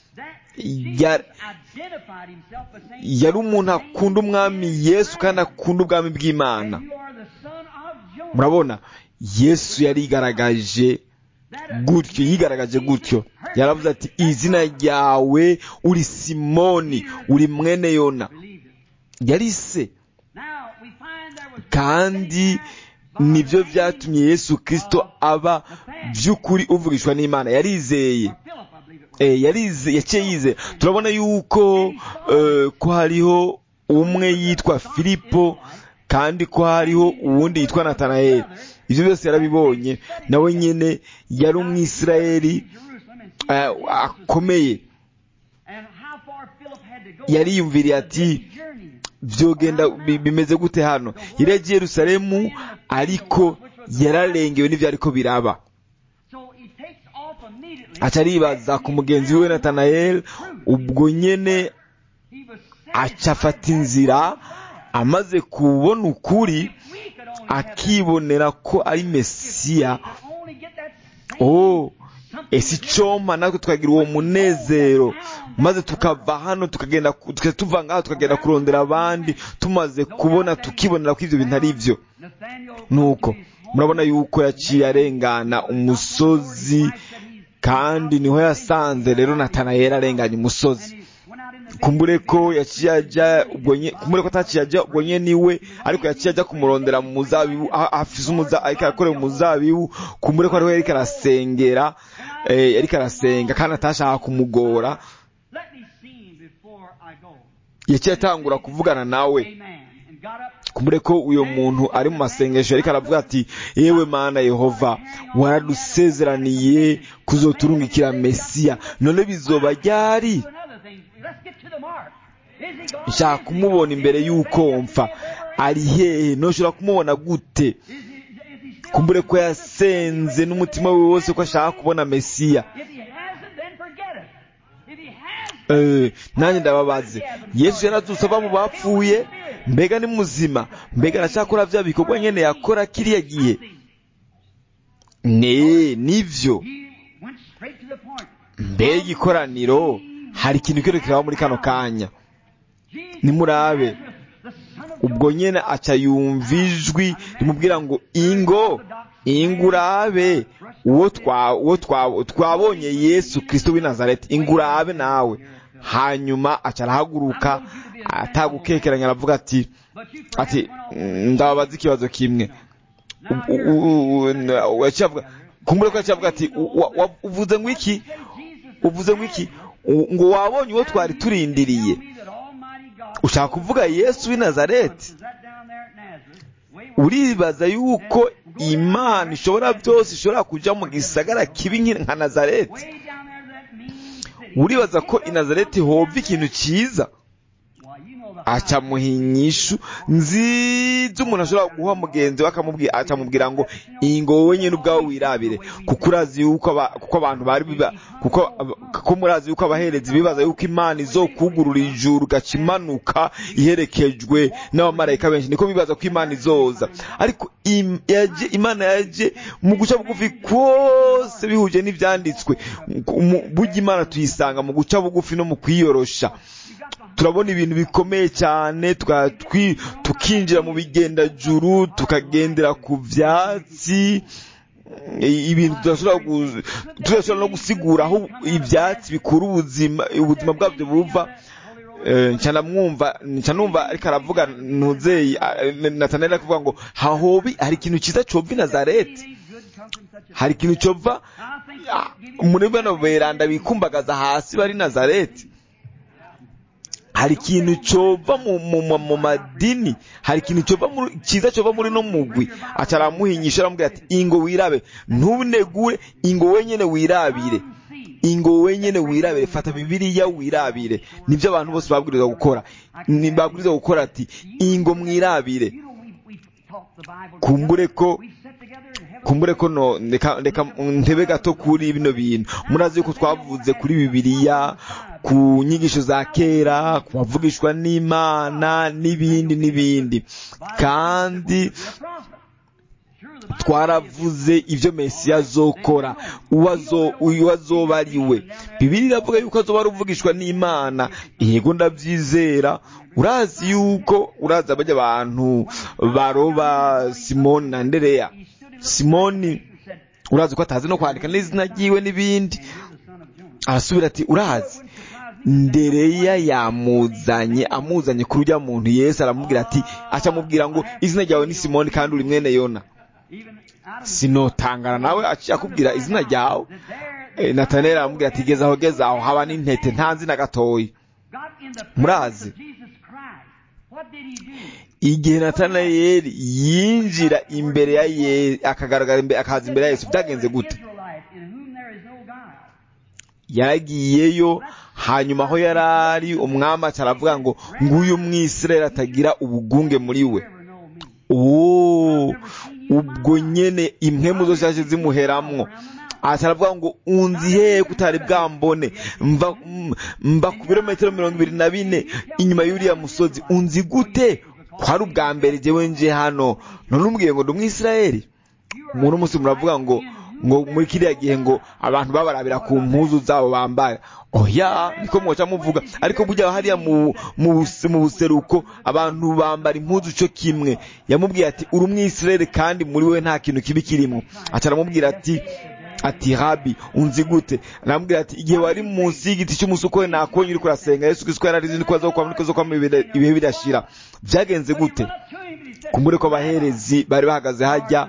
yari umuntu akunda umwami yesu kandi akunda ubwami bw'imana murabona yesu yarigaragaje gutyo yigaragaje gutyo yaravuze ati izina ryawe uri simoni uri mwene yona yari se kandi nibyo byatumye yesu kirisito aba by'ukuri uvugishwa n'imana yarizeye yaciye yizeye turabona yuko ko hariho umwe yitwa filipo kandi ko hariho uwundi yitwa natanayeli ibyo byose yarabibonye nawe nyine yari umwisirayeli akomeye yariyumviriye ati byogenda bi- bimeze gute hano yari yagiye yerusalemu ariko yararengewe n'ibyo ariko biraba aca aribaza ku mugenzi we natanayeli ubwo nyene aca afata inzira amaze kubona ukuri akibonera ko ari mesiya oh ese icoma natwe tukagira uwo munezero maze tukava hano tukagenda ku- tuka- tuva ngaho tukagenda kurondera abandi tumaze kubona tukibonera ko ibyo bintu ari byo nuko murabona yuko yaciye arengana umusozi kandi niho yasanze rero natanayeli arenganya umusozi kumbure ko yaciye ajya ubwo nye kumbure ko ataciye ajya ubwo nye niwe ariko yaciye ajya kumurondera mu muzabibu aho afise umuza ariko arakorera umuzabibu kumbure ko ariho yariko arasengera eh, yariko arasenga kandi atashaka kumugora yaciye atangura kuvugana nawe kumbure ko uyo muntu ari mu masengesho ariko aravuga ati yewe mana yehova waradusezeraniye kuzoturungikira mesiya none bizoba ryari nshaka kumubona imbere y'uko mpfa ari hehe ntushobora kumubona gute kumbure ko yasenze n'umutima we wose ko ashaka kubona mesiya Eh, nanjye ndababaze yesu yarazutse ava mu bapfuye mbega ni muzima mbega aracyakora bya bikorwa nyene yakora kiriya gihe ne nivyo mbega ikoraniro hari ikintu kiro kiraba muri kano kanya nimurabe ubwo nyene aca yumva ijwi rimubwira ngo ingo ingo urabe uwo twa uwo twa twabonye yesu kristo w'i nazareti ingo urabe nawe hanyuma aca arahaguruka atagukekeranya aravuga ati ati ndababaza ikibazo kimwe U- u- u- u- yaciye avuga- kumbure ko yaciye avuga ati "U- wa- wa- uvuze ngo iki uvuze ngo iki U- ngo wabonye uwo twari turindiriye ushaka kuvuga yesu w'i nazareti uribaza yuko imana ishobora byose ishobora kuja mu gisagara kibi nki- nka nazareti uribaza ko i nazareti hova ikintu cyiza aca muha inyishu nziza umuntu ashobora guha mugenzi we akamubwira acamubwira ngo iyi ngo wowe nyine ubwawe wirabire kuko urazi yuko aba- kuko abantu bari biba kuko aba- kuko murazi yuko abaherezi bibaza yuko imana izokugurura ijuru gaca imanuka iherekejwe n'abamarayika benshi niko bibaza ko imana izoza ariko im- yaje imana yaje mu guca bugufi kose bihuje n'ibyanditswe Mu- burya imana tuyisanga mu guca bugufi no mu kwiyorosha turabona ibintu bikomeye cyane tuka- twi- tukinjira mu bigendajuru tukagendera ku byatsi i- ibintu tudashobora gu- tudashobora no gusigura aho ibyatsi bikura ubuzima ubuzima bwabyo buva Eh, nca ndamwumva nca numva ariko aravuga ntuzeyi nataneli ari kuvuga ngo hahobi hari ikintu cyiza cova i nazareti hari ikintu cova ah, muri bano beranda bikumbagaza hasi bari i nazareti hari ikintu cova mu, mu, mu, mu madini hari ikintu cova muri cyiza cova muri no mugwi aca aramuhinyisha aramubwira ati ingo wirabe ntubinegure ingo wenyene wirabire ingo wenyene wirabire fata bibiliya wirabire nibyo abantu bose babwirizwa gukora ni babwirizwa gukora ati ingo mwirabire kumbure ko kumbure ko no reka reka ntebe gato kuri bino bintu murazi yuko twavuze kuri bibiliya ku nyigisho za kera ku bavugishwa n'imana n'ibindi n'ibindi kandi twaravuze ibyo mesiya azokora uwo azo- uwo azoba ari we bibiri iravuga yuko azoba ari uvugishwa n'imana yego ndabyizera urazi yuko urazi abajya abantu baroba simoni na ndereya simoni urazi ko atazi no kwandika n'izina ryiwe n'ibindi arasubira ati urazi ndereya yamuzanye amuzanye kuri ujya muntu yesu aramubwira ati acamubwira ngo izina ryawe ni simoni kandi uri mwene yona sinotangana nawe aciye akubwira izina ryawe Eh, nataneli aramubwira ati geza aho geza aho haba n'intete nta nzina gatoyi Murazi. igihe natanayeli yinjira imbere ya ye akagaragara imbere akaza imbere ya yesu byagenze gute yaragiyeyo hanyuma aho yari ari umwami aravuga ngo nguyu mwisirayeli atagira ubugunge muri we uwo ubwo nyene impwemu zose zaje zimuheramwo aravuga ngo unzi hehe kutari bwambone mva mva ku birometero mirongo ibiri na bine inyuma y'uriya musozi unzi gute kwari ubwa mbere jewe nje hano none umbwiye ngo ndi umwisirayeli umuntu umunsi muravuga ngo ngo muri kiriya gihe ngo abantu babarabira ku mpuzu zabo bambaye oya niko mwoca muvuga ariko burya hariya mu mu buseruko abantu bambara impuzu cyo kimwe yamubwiye ati uri umwisirayeli kandi muri we nta kintu kibi kirimo aca aramubwira ati ati rabi unzi gute aramubwira ati igihe wari munsi y'igiti cy'umusukore nakonye uri kurasenga yesu kristo yari azi niko azokwama niko azokwama ibihe bidashira byagenze gute kumbure ko abaherezi bari bahagaze hajya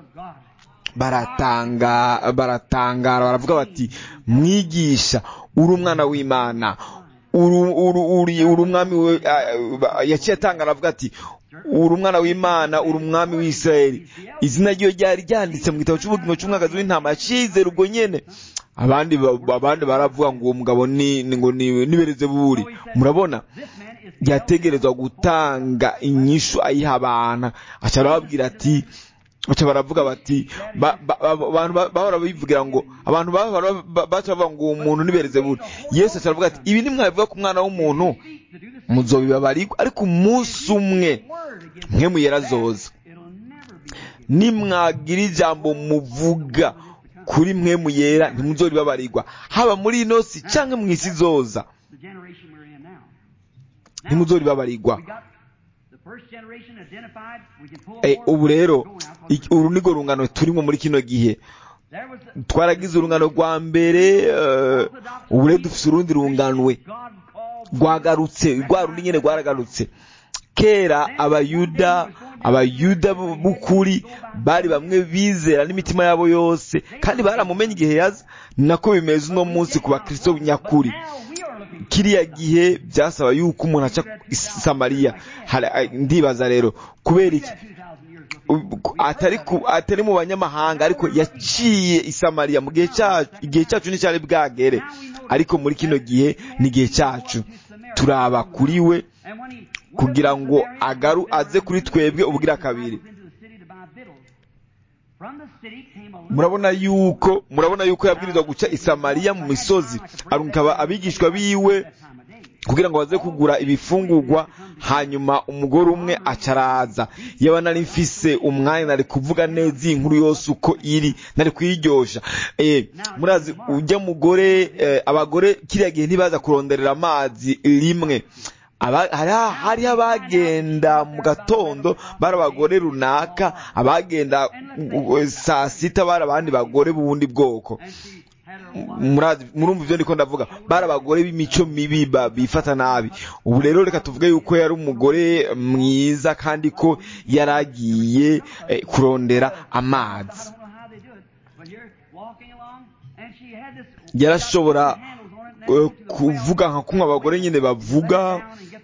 baratanga baratangara baravuga bati mwigisha uri umwana w'imana uri umwami we yaciye atanga aravuga ati uri umwana w'imana uri umwami w'isirayeli izina ryo ryari ryanditse mu gitabo cy'ubugingo cy'umwagazi w'intama yacizera ubwo nyene abandi abandi baravuga ngo uwo mugabo ni ngo nibereze buri murabona yategerezwa gutanga inyishu ayiha abantu aca arababwira ati baca baravuga bati abantu bahora bivugira ngo abantu baca bavuga ngo uwo muntu nibereze buri yesu aca aravuga ati ibi nimwabivuga ku mwana w'umuntu muzobibabarirwa ariko umunsi umwe mwe muyerazoza nimwagira ijambo muvuga kuri mwe muyera ntimuzoribabarirwa haba muri ino si cyangwa mu isi zoza ntimuzoribabarirwa ubu rero uru ni rungano turimo muri kino gihe twaragize urungano rwa mbere ubu rero dufite urundi runganwe rwagarutse rwa rundi nyine rwaragarutse kera abayuda abayuda b'ukuri bari bamwe bizera n'imitima yabo yose kandi baramumenye igihe yaza nako bimeze uno munsi ku bakristo nyakuri kiriya gihe byasaba yuko umuntu aca samariya ndibaza rero kubera iki atari atari mu banyamahanga ariko yaciye isamariya mu gihe cyacu igihe cyacu nticyari bwagere ariko muri kino gihe ni igihe cyacu turaba kuri we kugira ngo agaru aze kuri twebwe ubugira kabiri murabona yuko murabona yuko yabwirizwa guca isamariya mu misozi arukaba abigishwa biwe kugira ngo baze kugura ibifungurwa hanyuma umugore umwe acaraza yaba nari mfise umwanya nari kuvuga neza iyi nkuru yose uko iri nari kuyiryosha eh murazi ujya mugore eh, abagore kiriya gihe ntibaza kuronderera amazi rimwe hariho abagenda mu gatondo bari abagore runaka abagenda saa sita bari abandi bagore b'ubundi bwoko murumva ibyo ndiko ndavuga bari abagore b'imico mibi bifata nabi ubu rero reka tuvuge yuko yari umugore mwiza kandi ko yari agiye kurondera amazi yarashobora kuvuga nka kumwe abagore nyine bavuga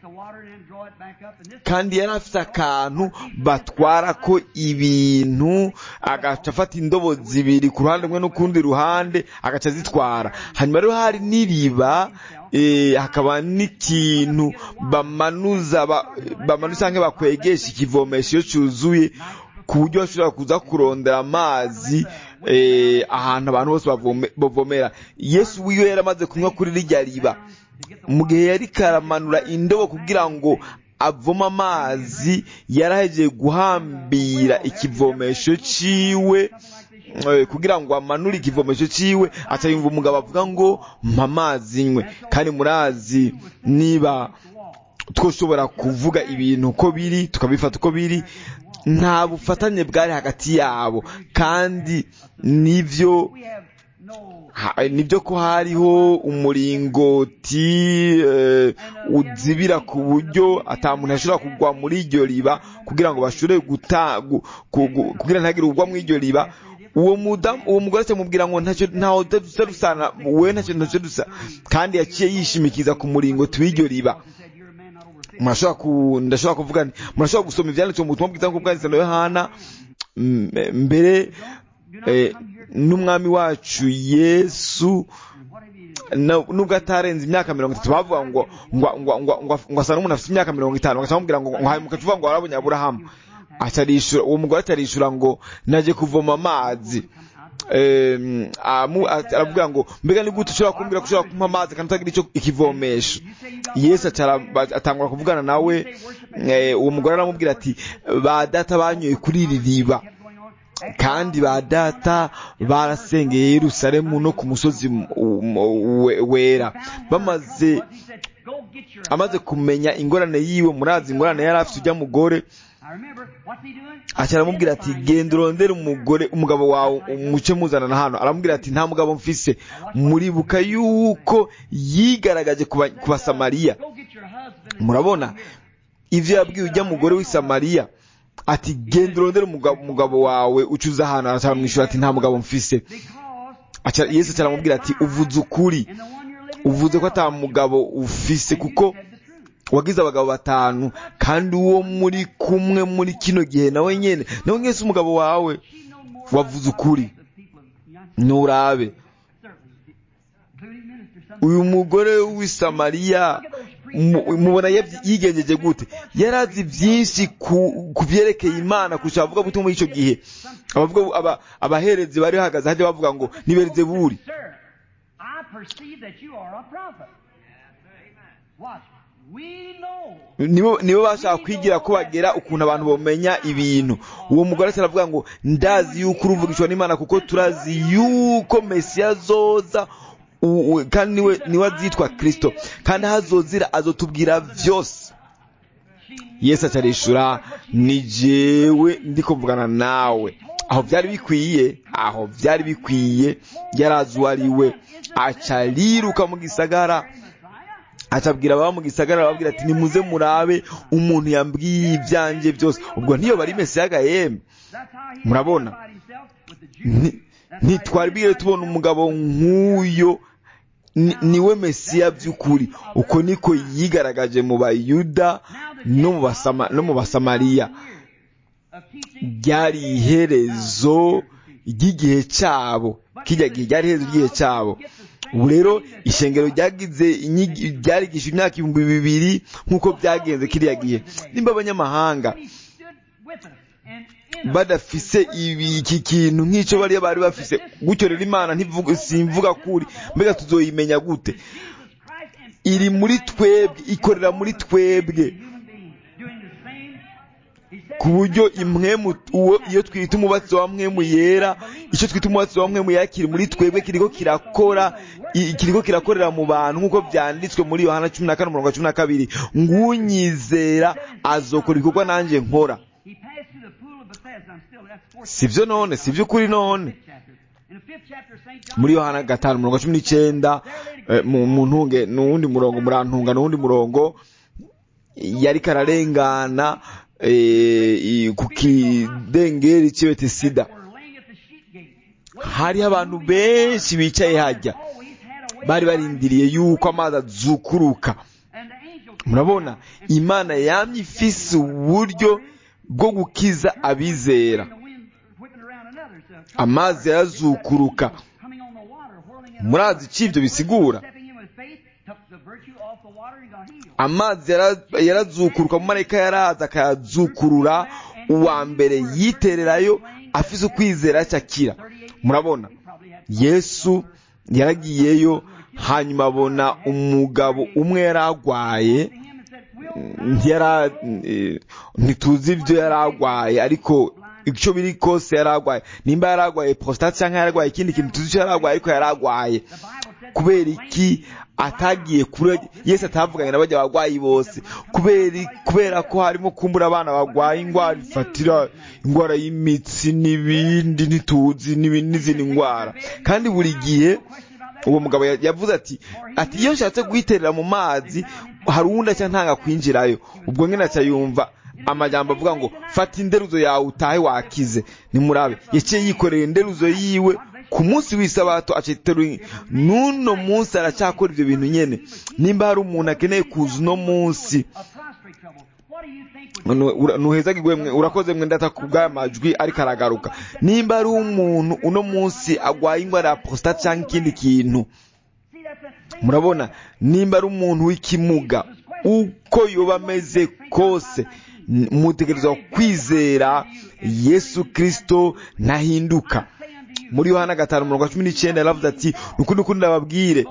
kandi yari afite akantu batwara ko ibintu agaca afata indobo zibiri ku ruhande rumwe n'ukundi ruhande agaca azitwara hanyuma rero hari n'iriba hakaba n'ikintu bamanuza bamanuza cyangwa bakwegesha ikivomesho iyo cyuzuye ku buryo bashobora kuza kurondera amazi ahantu abantu bose bavomera yesu wiwe yari amaze kunywa kuri rirya riba mu gihe yari karamanura indobo kugira ngo avoma amazi yarahegeye guhambira ikivomesho ciwe kugira ngo amanure ikivomesho ciwe aca yumva umugabo avuga ngo mpa amazi nywe kandi murazi niba twoshobora kuvuga ibintu uko biri tukabifata uko biri nta bufatanye bwari hagati yabo kandi nibyo nibyo ko hariho umuringoti uzibira ku buryo atamuntu ashobora kugwa muri iryo riba kugira ngo bashobore kugira ntagire ugwa muri iryo riba uwo mudamu uwo mugore akamubwira ngo ntacyo ntaho dusa dusana we ntacyo ntacyo dusa kandi yaciye yishimikiza ku muringoti w'iryo riba murashobora ku ndashobora kuvuga nti murashobora gusoma ibyanditswe mu butumwa bwiza nk'ubwo bwanditse na yohana mbere n'umwami wacu yesu na- nubwo atarenze imyaka mirongo itatu bavuga ngo ngo ngo ngo ngo ngo asa n'umuntu afite imyaka mirongo itanu bagaca bamubwira ngo ngo hahemuka tuvuga ngo warabonye aburahamu acarishura uwo mugore atarishura ngo naje kuvoma amazi Em, amu- aravuga ngo mbega ni gute ushobora kumbwira ko ushobora kumpa amazi kandi utagira icyo ikivomesha yesu acara- ba- atangura kuvugana nawe eh, uwo mugore aramubwira ati ba data banyoye kuri iri riba kandi ba data barasengeye Yerusalemu no ku musozi m- m- we- wera bamaze amaze kumenya ingorane yiwe murazi ingorane yari afite ujya mugore aca aramubwira ati genda urondere umugore umugabo wawe umuce muzana hano aramubwira ati nta mugabo mfise muribuka yuko yigaragaje ku ba- ku basamariya murabona ivyo yabwiye ujya mugore w'i Samariya ati genda urondere umugabo, umugabo wawe ucuza ahantu aramwishyura ati nta mugabo mfise Aca- yesu aramubwira ati uvuze ukuri uvuze ko ata mugabo ufise kuko wagize abagabo batanu kandi uwo muri kumwe muri kino gihe nawe nyene nawe nyene si umugabo wawe wavuze ukuri nurabe uyu mugore w'i Samariya mu- mubona yavy- yigenjeje gute yari azi byinshi ku ku byerekeye imana kurusha abavuga butumwa muri icyo gihe abavuga aba- abaherezi bari bahagaze hajya bavuga ngo ni berizebuli Sir, I perceive that you are a prophet. Watch. We know. nibo nibo bashaka kwigira ko bagera ukuntu abantu bamenya ibintu uwo mugore ati aravuga ngo ndazi yuko uruvugishwa n'imana kuko turazi yuko mesiya azoza u- u- kandi niwe niwe azitwa kristo kandi aho azozira azotubwira byose yesu acarishura ni jewe ndiko mvugana nawe aho byari bikwiye aho byari bikwiye yari azi uwo ari we aca ariruka mu gisagara acabwira ababa mu gisagara arababwira ati nimuze murabe umuntu yambwiye ibyanjye byose ubwo ntiyo bari mesiya gahembe That's how he Murabona? identified himself with the Jews. Nti- ntitwari bwire tubona umugabo nk'uyo ni- niwe mesiya by'ukuri uko niko yigaragaje mu bayuda no mu basama- no mu basamariya Of teaching ryari iherezo ry'igihe cyabo kijya gihe ryari iherezo ry'igihe cyabo ubu rero ishengero ryagize inyigi- ryarigisha imyaka ibihumbi bibiri nk'uko byagenze kiriya gihe nimba abanyamahanga he stood with us and in us. badafise ibi iki kintu nk'icyo bariya bari bafise gutyo rero imana ntivuga simvuga kuri mbega tuzoyimenya gute Jesus Christ and iri muri twebwe ikorera muri twebwe human beings doing the same. He said, ku buryo imwemu uwo iyo twita umubatsi wa mwemu yera icyo twita umubatsi wa mwemu yera kiri muri twebwe kiriko kirakora i- kiriko kirakorera mu bantu nk'uko byanditswe muri yohana cumi na kane umurongo wa cumi na kabiri ngunyizera azokora ibikorwa nanjye nkora he passed through the pool of Bethesda. I'm still, that's fourth si byo none si by'ukuri none fifth chapter. In the fifth chapter, St. John. muri yohana gatanu umurongo wa cumi n'icyenda eh, mu mu ntunge n'uwundi murongo murantunga n'uwundi murongo yari kararengana eh, i- ku kidengeri cy'ibetesida were laying at the sheep gate. hariho abantu benshi bicaye hajya Always had a way. bari barindiriye yuko amazi azukuruka And the angel murabona imana yamye ifise uburyo bwo gukiza abizera the wind whipping around another. So amazi yarazukuruka coming on the water, whirling in murazi icyo ibyo bisigura stepping in with faith, took the virtue off the water and got healed. amazi yara- yarazukuruka umumarayika yaraza akayazukurura uwa mbere yitererayo afise ukwizera cyakira murabona yesu yaragiyeyo hanyuma abona umugabo umwe yaragwaye To him and said, Will ntiyara eh, ntituzi ibyo yaragwaye ariko icyo biri kose yaragwaye nimba yaragwaye prostate cyangwa yaragwaye ikindi kintu tuzi icyo yaragwaye ariko yaragwaye the Bible said kubera iki atagiye kure yesu atavuganye na bajya bagwayi bose kubera kubera ko harimo kumbura abana bagwaye indwara ifatira indwara y'imitsi n'ibindi ntituzi n'ibindi n'izindi ndwara kandi buri gihe uwo mugabo ya- yavuze ati ati iyo nshatse guhiterera mu mazi hari uwundi aca ntanga kwinjirayo ubwo nyine aca yumva amajambo avuga ngo fata inderuzo yawe utahe wakize nimurabe yaciye yikorera inderuzo yiwe ku munsi w'isabato aciteruye n'uno munsi aracyakora ibyo bintu nyene nimba hari umuntu akeneye kuza uno munsi a prostrate trouble. What do you think would Nu- ura- nuhezagirwe mwe urakoze mwe ndata ku bw'aya majwi ariko aragaruka nimba ari umuntu uno munsi agwaye indwara ya prostate cyangwa ikindi kintu see murabona nimba ari umuntu w'ikimuga uko yoba ameze kose mutegerezwa kwizera yesu kirisito ntahinduka muri yohana gatanu mirongo cumi n'icyenda yaravuze ati nukundi ukundi ndababwire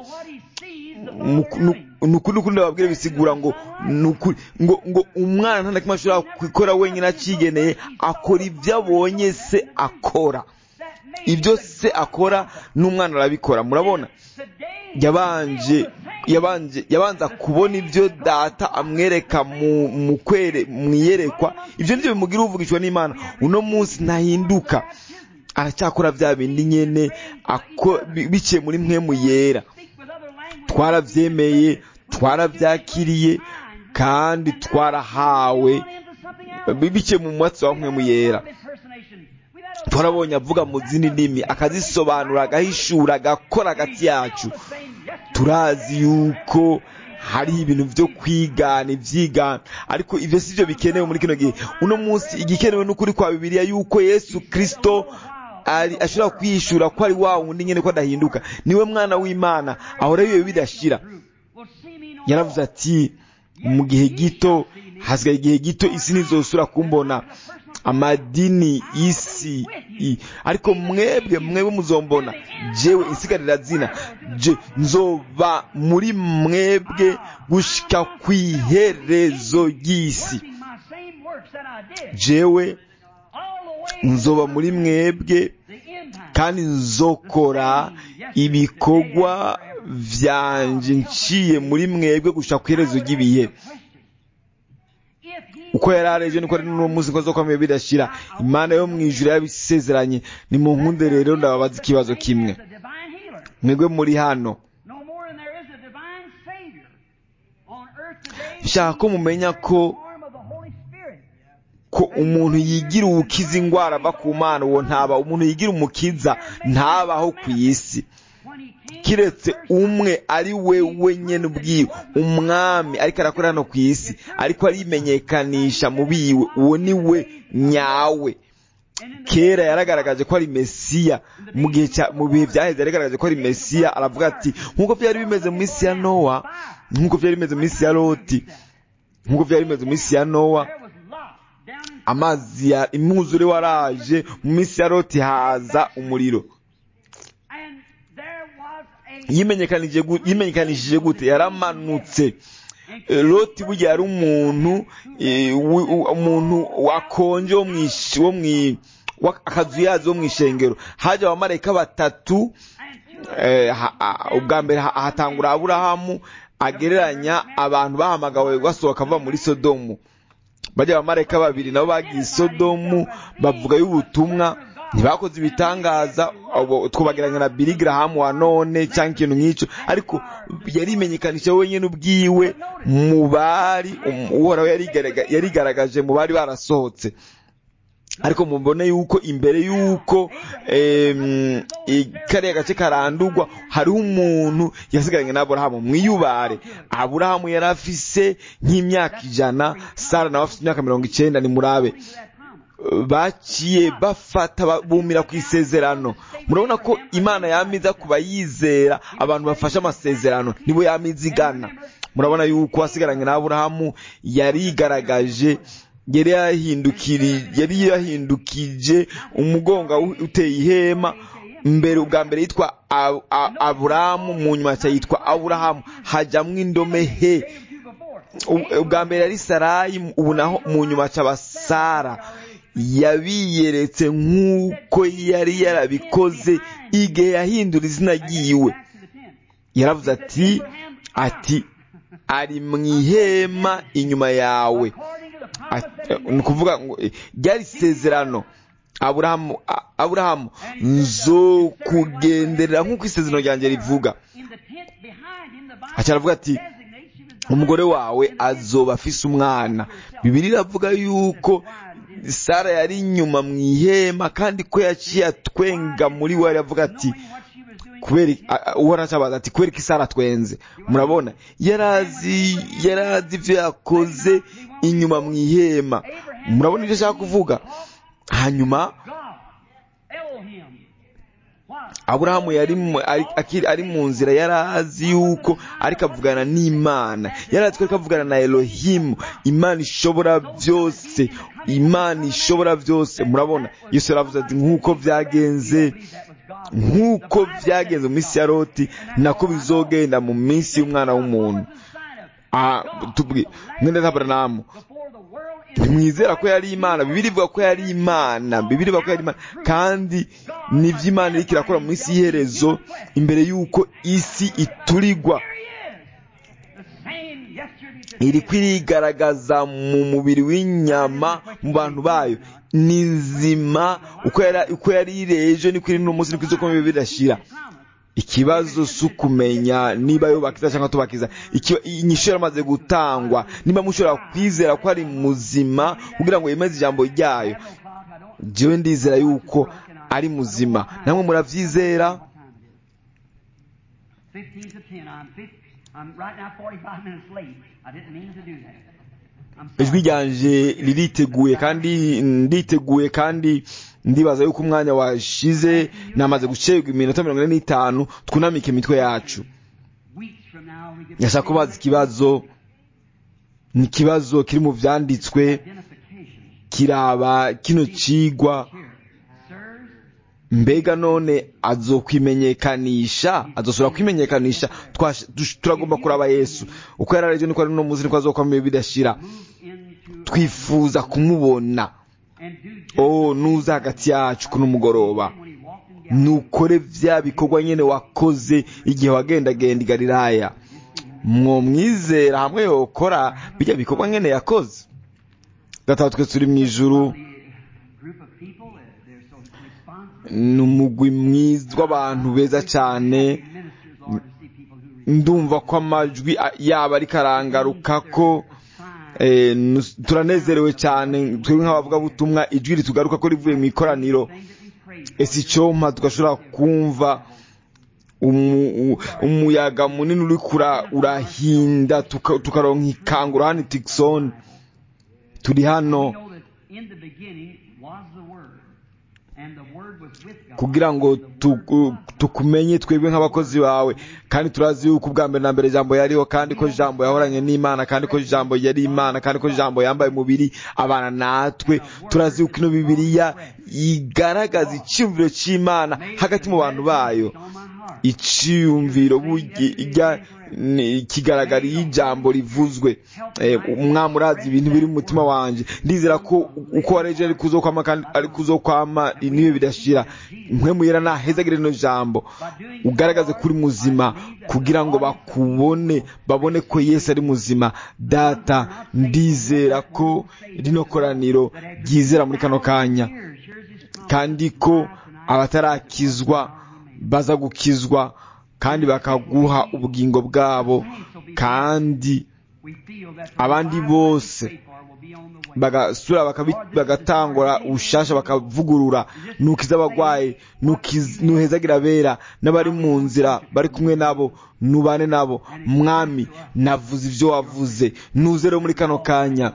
nukundi ukundi ndababwire bisigura ngo ngo ngo umwana nta na kimwe ashobora gukora wenyine acigeneye akora ibyo abonye se akora ibyo se akora n'umwana arabikora murabona yabanje yabanje yabanza kubona ibyo data amwereka mu kwere mu iyerekwa ibyo nibyo bimugira uvugishwa n'imana uno munsi ntahinduka aracyakora bya bindi nyine biciye muri mwe mu yera twarabyemeye twarabyakiriye kandi twarahawe biciye mu mwatsi wa mwe mu yera twarabonye avuga mu zindi ndimi akazisobanura agahishura agakora hagati yacu turazi yuko hari ibintu byo kwigana ibyigana ariko ibyo si byo bikenewe muri kino gihe uno munsi igikenewe n'ukuri kwa bibiliya yuko yesu kirisito ashobora kwiyishura ko ari wa wundi nyine ko adahinduka niwe mwana w'imana ahora yiwe bidashira yaravuze ati mu gihe gito hasigaye igihe gito isi ntizosura kumbona amadini y'isi ariko mwebwe mwebwe muzombona jewe insigarira zina je nzoba muri mwebwe gushika ku iherezo ry'isi jewe nzoba muri mwebwe kandi nzokora ibikorwa vyanje nciye muri mwebwe gushika ku iherezo ry'ibihe uko yari areje niko ari n'uwo munsi ko zokomeye bidashira imana yo mu ijuru yabisezeranye ni mu nkunde rero ndababaza ikibazo kimwe mwebwe muri hano nshaka ko mumenya ko ko umuntu yigira uwukiza indwara ava ku mana uwo ntaba umuntu yigira umukiza ntabaho ku isi kiretse umwe ari we wenyine ubwiwe umwami ariko arakora hano ku isi ariko arimenyekanisha mu biwe uwo ni we nyawe kera yaragaragaje ko ari mesiya mu gihe mu bihe byaheze yaragaragaje ko ari mesiya aravuga ati nk'uko byari bimeze mu minsi ya nowa nk'uko byari bimeze mu minsi ya loti nk'uko byari bimeze mu minsi ya nowa amazi ya imwuzure waraje mu minsi ya loti haza umuriro yimenyekanishije gute yaramanutse loti burya yari umuntu umuntu wakonje wo mu akazu yazo wo mu ishengero haje abamarayika batatu ubwa mbere hatangura aburahamu agereranya abantu bahamagawe basohoka bava muri sodomu bajya abamarayika babiri nabo bagiye sodomu bavuga y'ubutumwa ntibakoze ibitangaza twabageranya na Billy Graham wa none cyangwa ikintu nk'icyo ariko yarimenyekanisha wenyine ubwiwe mu bari uhoraho yarigaragaje mu bari barasohotse ariko mubone yuko imbere yuko kariya gace karandurwa hariho umuntu yasigaranye na aburahamu mwiyubare aburahamu yari afise nk'imyaka ijana sara nawe afite imyaka mirongo icyenda ni murabe baciye bafata bumira ku isezerano murabona ko imana yamiza ku bayizera abantu bafashe amasezerano nibo yamiza igana murabona yuko wasigaranye na aburahamu yarigaragaje yari yari yahindukije umugongo uteye ihema mbere ubwa mbere yitwa aburahamu mu nyuma yitwa aburahamu hajyamo indome he ubwa mbere yari sarayi ubu naho mu nyuma cyaba sara yabiyeretse nk'uko yari yarabikoze igihe yahindura izina ryiwe yaravuze ati ati ari mu ihema inyuma yawe ni ukuvuga ngo ryari isezerano aburahamu aburahamu nzo kugenderera nk'uko isezerano ryanjye rivuga aravuga ati umugore wawe azoba afise umwana bibiri iravuga yuko sara yari inyuma mu ihema kandi ko yaciye atwenga muri we aravuga ati kubera uhora acabaza ati kubera ko isara twenze murabona yarazi yarazi ibyo yakoze inyuma mu ihema murabona ibyo ashaka kuvuga hanyuma aburahamu yari mu- ari- akiri- ari mu nzira yari azi yuko ariko avugana n'imana yari azi ko ariko avugana na elohimu imana ishobora byose imana ishobora byose murabona yesu yaravuze ati nk'uko byagenze nk'uko byagenze mu minsi ya loti nako bizogenda mu minsi y'umwana w'umuntu Ah, tubwi mwene aburahamu ntimwizera ko yari imana bibiri ivuga ko yari imana bibiri ivuga ko yari imana kandi nibyo imana iriko irakora mu isi y'iherezo imbere y'uko isi iturigwa iri kwirigaragaza mu mubiri w'inyama mu bantu bayo ni nzima uko yari uko yari iri ejo niko iri n'umunsi niko izokomeye birashira ikibazo si ukumenya niba yubakiza cyangwa tubakiza Iki- inyishu yaramaze gutangwa niba mushobora kwizera ko ari muzima kugira ngo yemeze ijambo ryayo jewe ndizera yuko ari muzima namwe murabyizera 15 to 10. I'm, 50, I'm right now 45 minutes late. I didn't mean to do that. I'm ijwi sorry. ryanje ririteguye kandi nditeguye kandi ndibaza yuko umwanya washize namaze gucerwa iminota mirongo ine n'itanu twunamike imitwe yacu Weeks from now, we get ndashaka kubaza ikibazo ni ikibazo kiri mu byanditswe identification. kiraba kino cigwa Here, sirs, mbega none azokwimenyekanisha azosubira kwimenyekanisha Twash- dush- turagomba kuraba yesu uko yari arivyo niko ari no muzi niko azokwamira bidashira move into twifuza kumubona and do just oh nuza hagati yacu kuno mugoroba when he walked in Galilee. nukore vya bikorwa nyene wakoze igihe wagendagenda i galilaya mwomwizera hamwe yokora bijya bikorwa nyene yakoze gatatu twe turi mu ijuru The group of people, uh, they're so responsive. ni umugwi mwiza w'abantu beza cyane Ministers, Lord, to see people who respond. ndumva ko amajwi a- yaba ariko arangaruka ko Sign. eh, nus- turanezerewe cyane twebwe nk'abavugabutumwa ijwi ritugaruka ko rivuye mu ikoraniro Thing that we prayed for. ese icyompa tugashobora kumva umu- u- umuyaga munini uri kura urahinda tuka- tukaronka ikangura hano i tikisoni turi We hano know that in the beginning was the Word, and the Word was with God. kugira ngo tu- tukumenye twebwe nk'abakozi bawe kandi turazi yuko ubwa mbere na mbere ijambo yariho kandi ko ijambo yahoranye n'imana kandi ko ijambo yari imana kandi ko ijambo yambaye umubiri abana natwe turazi yuko ino bibiliya igaragaza icyumviro cy'imana hagati mu bantu bayo On my heart. icyiyumviro burya ni- kigaragara iyo ijambo rivuzwe Eh, umwami urazi ibintu biri mu mutima wanjye ndizera ko uko wareje ari kuzokwama kandi ari kuzokwama niyo bidashira impwemu yera nahezagire rino jambo ugaragaze kuri muzima kugira ngo bakubone babone ko yesu ari muzima data ndizera ko rino koraniro ryizera muri kano kanya Here's, here's his promise. kandi ko abatarakizwa baza gukizwa kandi bakaguha ubugingo bwabo kandi We feel that the abandi revival bose we pray for will be on the way. bagasura bakabi- bagatangura ubushasha bakavugurura nukiza abagwayi nukiz- nuhezagira abera n'abari mu nzira bari kumwe nabo nubane nabo mwami navuze ibyo wavuze nuze rero muri kano kanya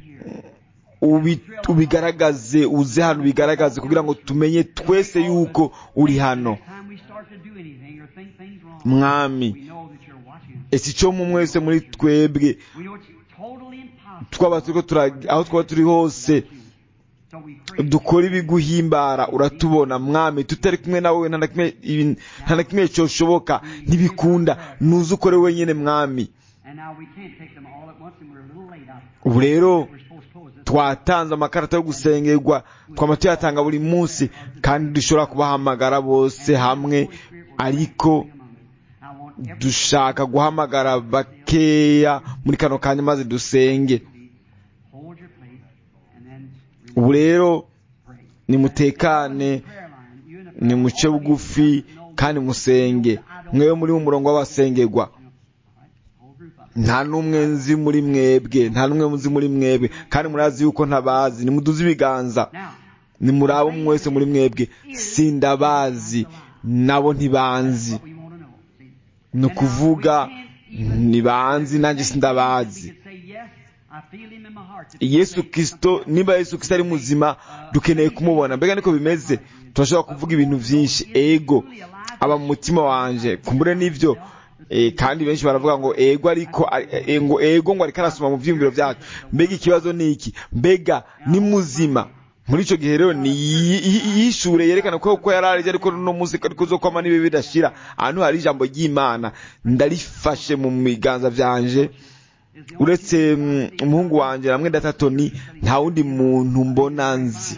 ubi- ubigaragaze uze hano ubigaragaze kugira ngo tumenye twese yuko uri hano Next time we start to do anything or think things wrong, mwami we know that you're watching us. ese icyo mu mwese muri twebwe We know it's totally impossible. twaba turiko tura- aho twaba turi hose So we pray. dukora ibiguhimbara uratubona mwami tutari kumwe nawe nta na kimwe ibi- nta na kimwe cyoshoboka ntibikunda nuze ukore wenyine mwami And now we can't take them all at once, and we're a little late out. ubu rero We're supposed to close this. twatanze amakarita yo gusengerwa twama tuyatanga buri munsi kandi dushobora kubahamagara bose hamwe ariko I want every dushaka guhamagara bakeya muri kano kanya maze dusenge hold your place, and then ubu rero pray. nimutekane Prayer line. You in the ni muce bugufi kandi musenge mwewe muri mu murongo w'abasengerwa whole group up. nta n'umwe nzi muri mwebwe nta n'umwe nzi muri mwebwe kandi murazi yuko ntabazi nimuduze ibiganza Now, nimuraba umwe wese muri mwebwe sindabazi nabo ntibanzi what we want to know. See? ni ukuvuga ntibanzi nanjye sindabazi We could say, yes, I feel him in my heart. yesu kirisito niba yesu kirisito ari muzima dukeneye kumubona mbega niko bimeze turashobora kuvuga ibintu byinshi ego aba mu mutima wanje kumbure n'ibyo Eh, kandi benshi baravuga ngo ego ariko eh, ngo ego ngo ariko arasoma mu byiyumviro byacu mbega ikibazo ni iki mbega ni muzima muri icyo gihe rero ni yi- yi- yishure yerekana ko ko yari arije ariko no munsi ariko zo kwama nibe bidashira ahantu hari ijambo ry'Imana ndarifashe mu biganza byanje uretse mm, umuhungu wanje namwe datatoni nta wundi muntu mbona nzi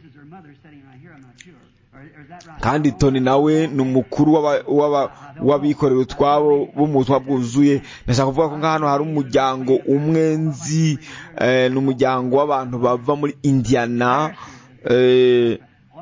kandi toni nawe ni umukuru w'aba- w'aba- w'abikorera utwabo bo mu butumwa bwuzuye ndashaka kuvuga ko nk'ahantu hari umuryango umwe nzi eh, ni umuryango w'abantu bava muri indiana eh,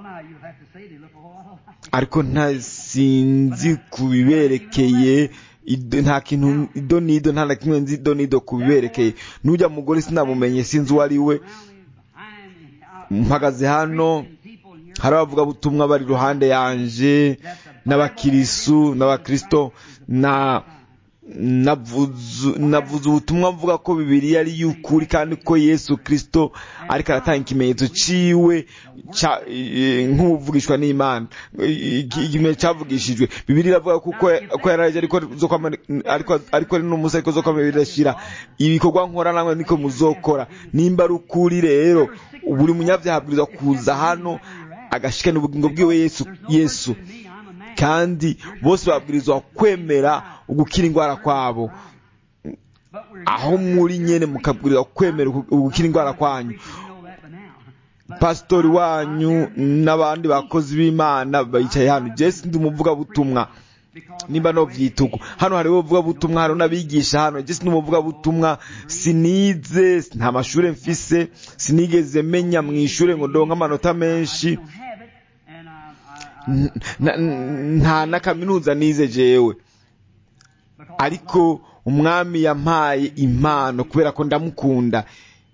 ariko nta sinzi ku biberekeye ido- nta kintu ido n'ido nta na kimwe nzi ido n'ido ku biberekeye n'ujya mugore sinamumenye sinzi uwo ari we mpagaze hano hari abavugabutumwa bari iruhande yanje n'abakirisu n'abakristo na navuze navuze ubutumwa mvuga ko bibiliya ari y'ukuri kandi ko yesu kristo ariko aratanga ikimenyetso ciwe ca- eh, nk'uvugishwa n'imana Eh, iki- ikimenyetso cyavugishijwe bibiliya iravuga ko uko ko yaraje ariko zo kwama ariko ariko ari n'umunsi ariko zo kwama bidashira ibikorwa nkora namwe niko muzokora nimba ari ukuri rero buri munyabyaha abwirizwa kuza hano agashikana ubugingo bwiwe yesu yesu kandi bose babwirizwa kwemera ugukira indwara kwabo aho muri nyene mukabwirizwa kwemera ugu- ugukira indwara kwanyu pasitori wanyu n'abandi bakozi b'imana bicaye hano jesi ndi umuvugabutumwa nimba no vyituko hano hariho ubuvugabutumwa hariho n'abigisha hano jesi ndi umuvugabutumwa sinize nta mashure mfise sinigeze menya mw'ishure ngo ndonke amanota menshi N- na- n- nta na kaminuza nize jewe ariko umwami yampaye impano kubera ko ndamukunda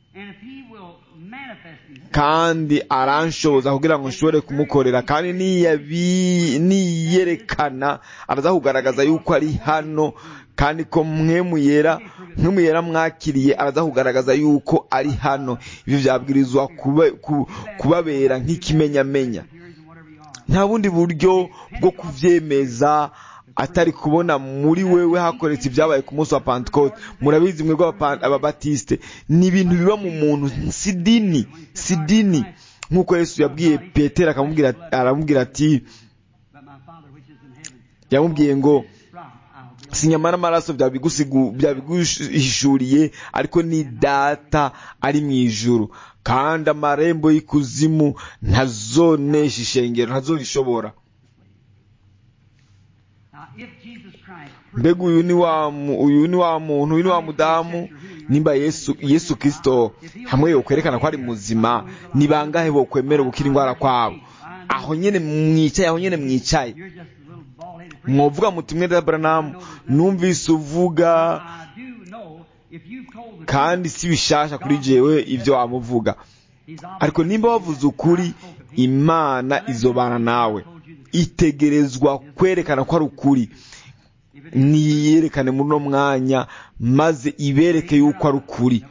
kandi aranshoboza kugira ngo nshobore kumukorera kandi niyabi- niyerekana araza kugaragaza yuko ari hano kandi ko mwemu yera mwemu yera mwakiriye araza kugaragaza yuko ari hano ibyo byabwirizwa kuba- ku- kubabera nk'ikimenyamenya nta bundi buryo bwo kuvyemeza atari kubona muri wewe hakoretse ibyabaye ku munsi wa Pentecote murabizi mwebwe Abapa- ababatiste ni ibintu biba mu muntu si dini si dini nk'uko Yesu yabwiye Petero akamubwira aramubwira ati yamubwiye ngo si nyama n'amaraso byabigusigu byabiguhishuriye ariko ni data ari mu ijuru kandi amarembo y'ikuzimu ntazonesha ishengero ntazorishobora mbega uyu ni wa mu- uyu ni wa muntu uyu ni wa mudamu nimba yesu yesu kristo hamwe yokwerekana ko ari muzima ni bangahe bokwemera gukira indwara kwabo aho nyene mwicaye aho nyene mwicaye mwovuga muti mwe Abraham numvise uvuga kandi si bishasha kuri jewe ibyo wamuvuga ariko nimba wavuze ukuri imana izobana nawe itegerezwa kwerekana ko ari ukuri niyerekane muri uno mwanya maze ibereke yuko ari ukuri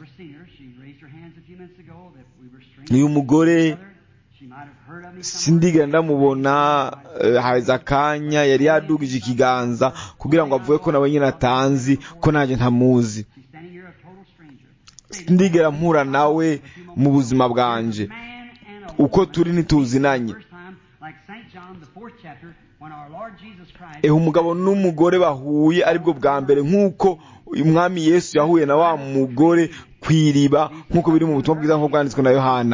uyu mugore sindigera ndamubona eh, haza akanya yari yadugije ikiganza kugira ngo avuge ko nawe nyine atanzi ko nanjye ntamuzi sindigera mpura nawe mu buzima bwanje uko turi ntituzinanye ehe umugabo n'umugore bahuye aribwo bwa mbere nk'uko umwami yesu yahuye na wa mugore ku iriba nk'uko biri mu butumwa bwiza nk'uko bwanditswe na yohana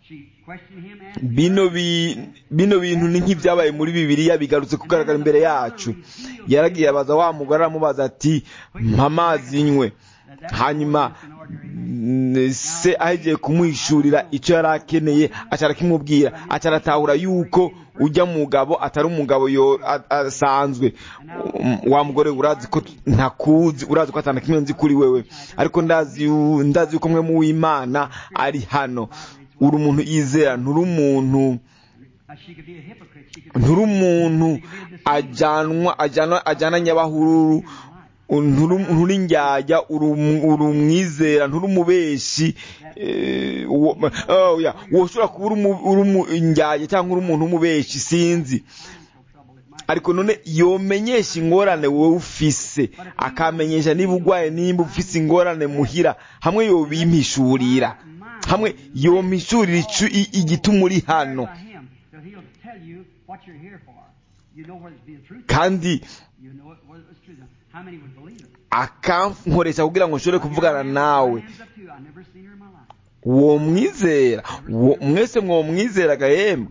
bino bi- bino bintu ni nk'ibyabaye muri bibiliya bigarutse kugaragara imbere yacu yaragiye abaza wa mugore aramubaza ati mpa amazi nywe hanyuma mm, se ahegiye kumuhishurira icyo yari akeneye aca arakimubwira aca aratahura yuko ujya mugabo atari umugabo yo a- asanzwe Um, wa mugore urazi ko ntakuzi urazi ko atana kimwe nzi kuri wewe ariko ndazi yu- ndazi yuko mwe mu w'imana ari hano uri umuntu yizera nturi umuntu nturi umuntu ajyanwa ajyanwa ajyana nyabahururu nturi nturi indyarya uri um- uri umwizera nturi umubeshi eh, uwo- oh, yeah, woshobora kuba uri umu- uri umu- indyarya cyangwa uri umuntu w'umubeshi sinzi ariko none yomenyesha ingorane wowe ufise akamenyesha niba urwaye nimba ufise ingorane muhira hamwe yobimpishurira hamwe yompishurira icu- i- igituma uri hano by him, that he'll tell you what you're here for. You know whether it's being truthful. kandi You know it- whether it's true. How many would believe it? akankoresha kugira ngo nshobore kuvugana nawe Hands up to you. I've never seen her in my life. uwo mwizera uwo- mwese mwomwizera gahema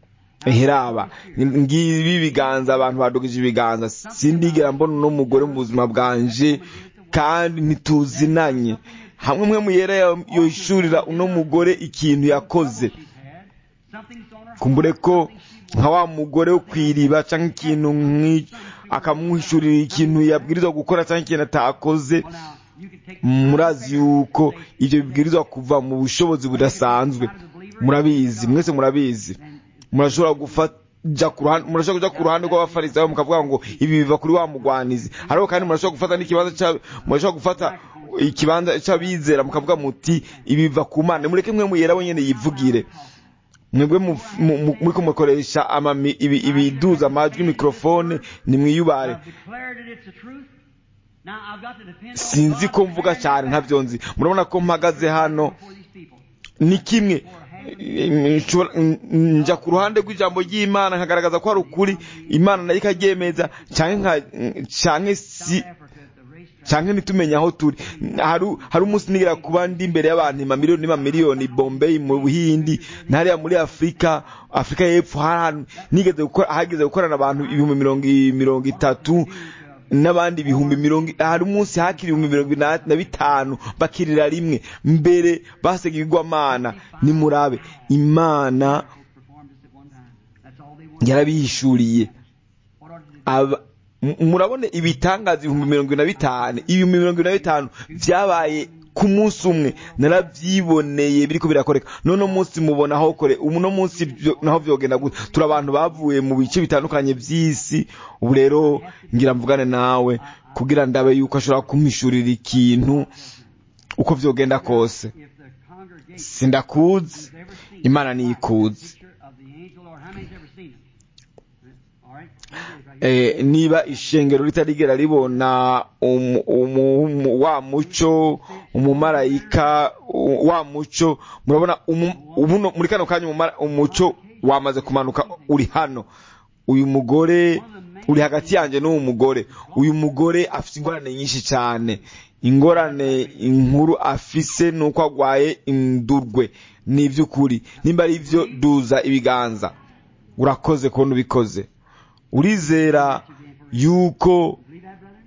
heraba ngibi biganza abantu badugije ibiganza sindigera mbona uno mugore mu buzima bwanje kandi ntituzinanye hamwe mwe muyera yoshurira uno mugore ikintu yakoze She's had. Something's on her heart. kumbure ko nka wa mugore wo kwiriba cyangwa ikintu nk'icyo akamuhishurira ikintu yabwirizwa gukora cyangwa ikintu atakoze Well, now, you can take murazi yuko ibyo bibwirizwa kuva mu bushobozi budasanzwe murabizi mwese murabizi murashobora gufata ku ruhande murashobora kujya ku ruhande rw'abafarisayo mukavuga ngo ibi biva kuri wa mugwanizi ariko kandi murashobora gufata n'ikibanza cya murashobora gufata ikibanza cy'abizera mukavuga muti ibi biva ku mana mureke mwe muyera wenyine yivugire mwebwe mu- mu- mu- muriko mukoresha amami- ibi- ibiduza amajwi mikrofone nimwiyubare I've declared it, it's the truth. Now, I've got to depend on sinzi God ko to mvuga carry cyane me ntabyo nzi murabona ko mpagaze hano before these people. ni kimwe nshobora- njya ku ruhande rw'ijambo ry'imana nkagaragaza ko hari ukuri imana nayo ikaryemeza cyangwa nka- cyangwa si Africa at the racetrack. cyangwa ntitumenye aho turi hari hari umunsi nigera kuba ndi imbere y'abantu mamiliyoni n'amamiliyoni bombay mu buhindi n'hariya muri afurika afurika y'epfo hari ahantu nigeze gukora hageze gukorana abantu ibihumbi mirongo i- mirongo itatu n'abandi ibihumbi mirongo hari umunsi hakiri ibihumbi mirongo inani na bitanu bakirira rimwe mbere basega ibigwamana nimurabe imana performed this at one time. That's all they wanted. yarabihishuriye What ought to do? aba m- murabona ibitangaza ibihumbi mirongo ine na bitanu ibihumbi mirongo ine na bitanu byabaye ku munsi umwe narabyiboneye biriko birakoreka none munsi mubona aho kore uno munsi byo- naho vyogenda gute turi abantu bavuye mu bice bitandukanye by'isi ubu rero ngira mvugane nawe kugira ndabe yuko ashobora kumpishurira ikintu uko vyogenda kose If the congregation sindakuzi has ever seen imana niyikuzi picture of the angel Lord, how many's ever seen it? All right? Here it is, right here. eh, niba ishengero ritarigera ribona umu- umu- umu- wa muco umumarayika u- wa muco murabona umu- ubuno muri kano kanya umumara- umuco wamaze kumanuka uri hano uyu mugore uri hagati yanjye n'uwo mugore uyu mugore afite ingorane nyinshi cyane ingorane inkuru afise ni uko agwaye indurwe ni iby'ukuri nimba ari byo duza ibiganza urakoze kubona ubikoze urizera yuko Believe that, brother?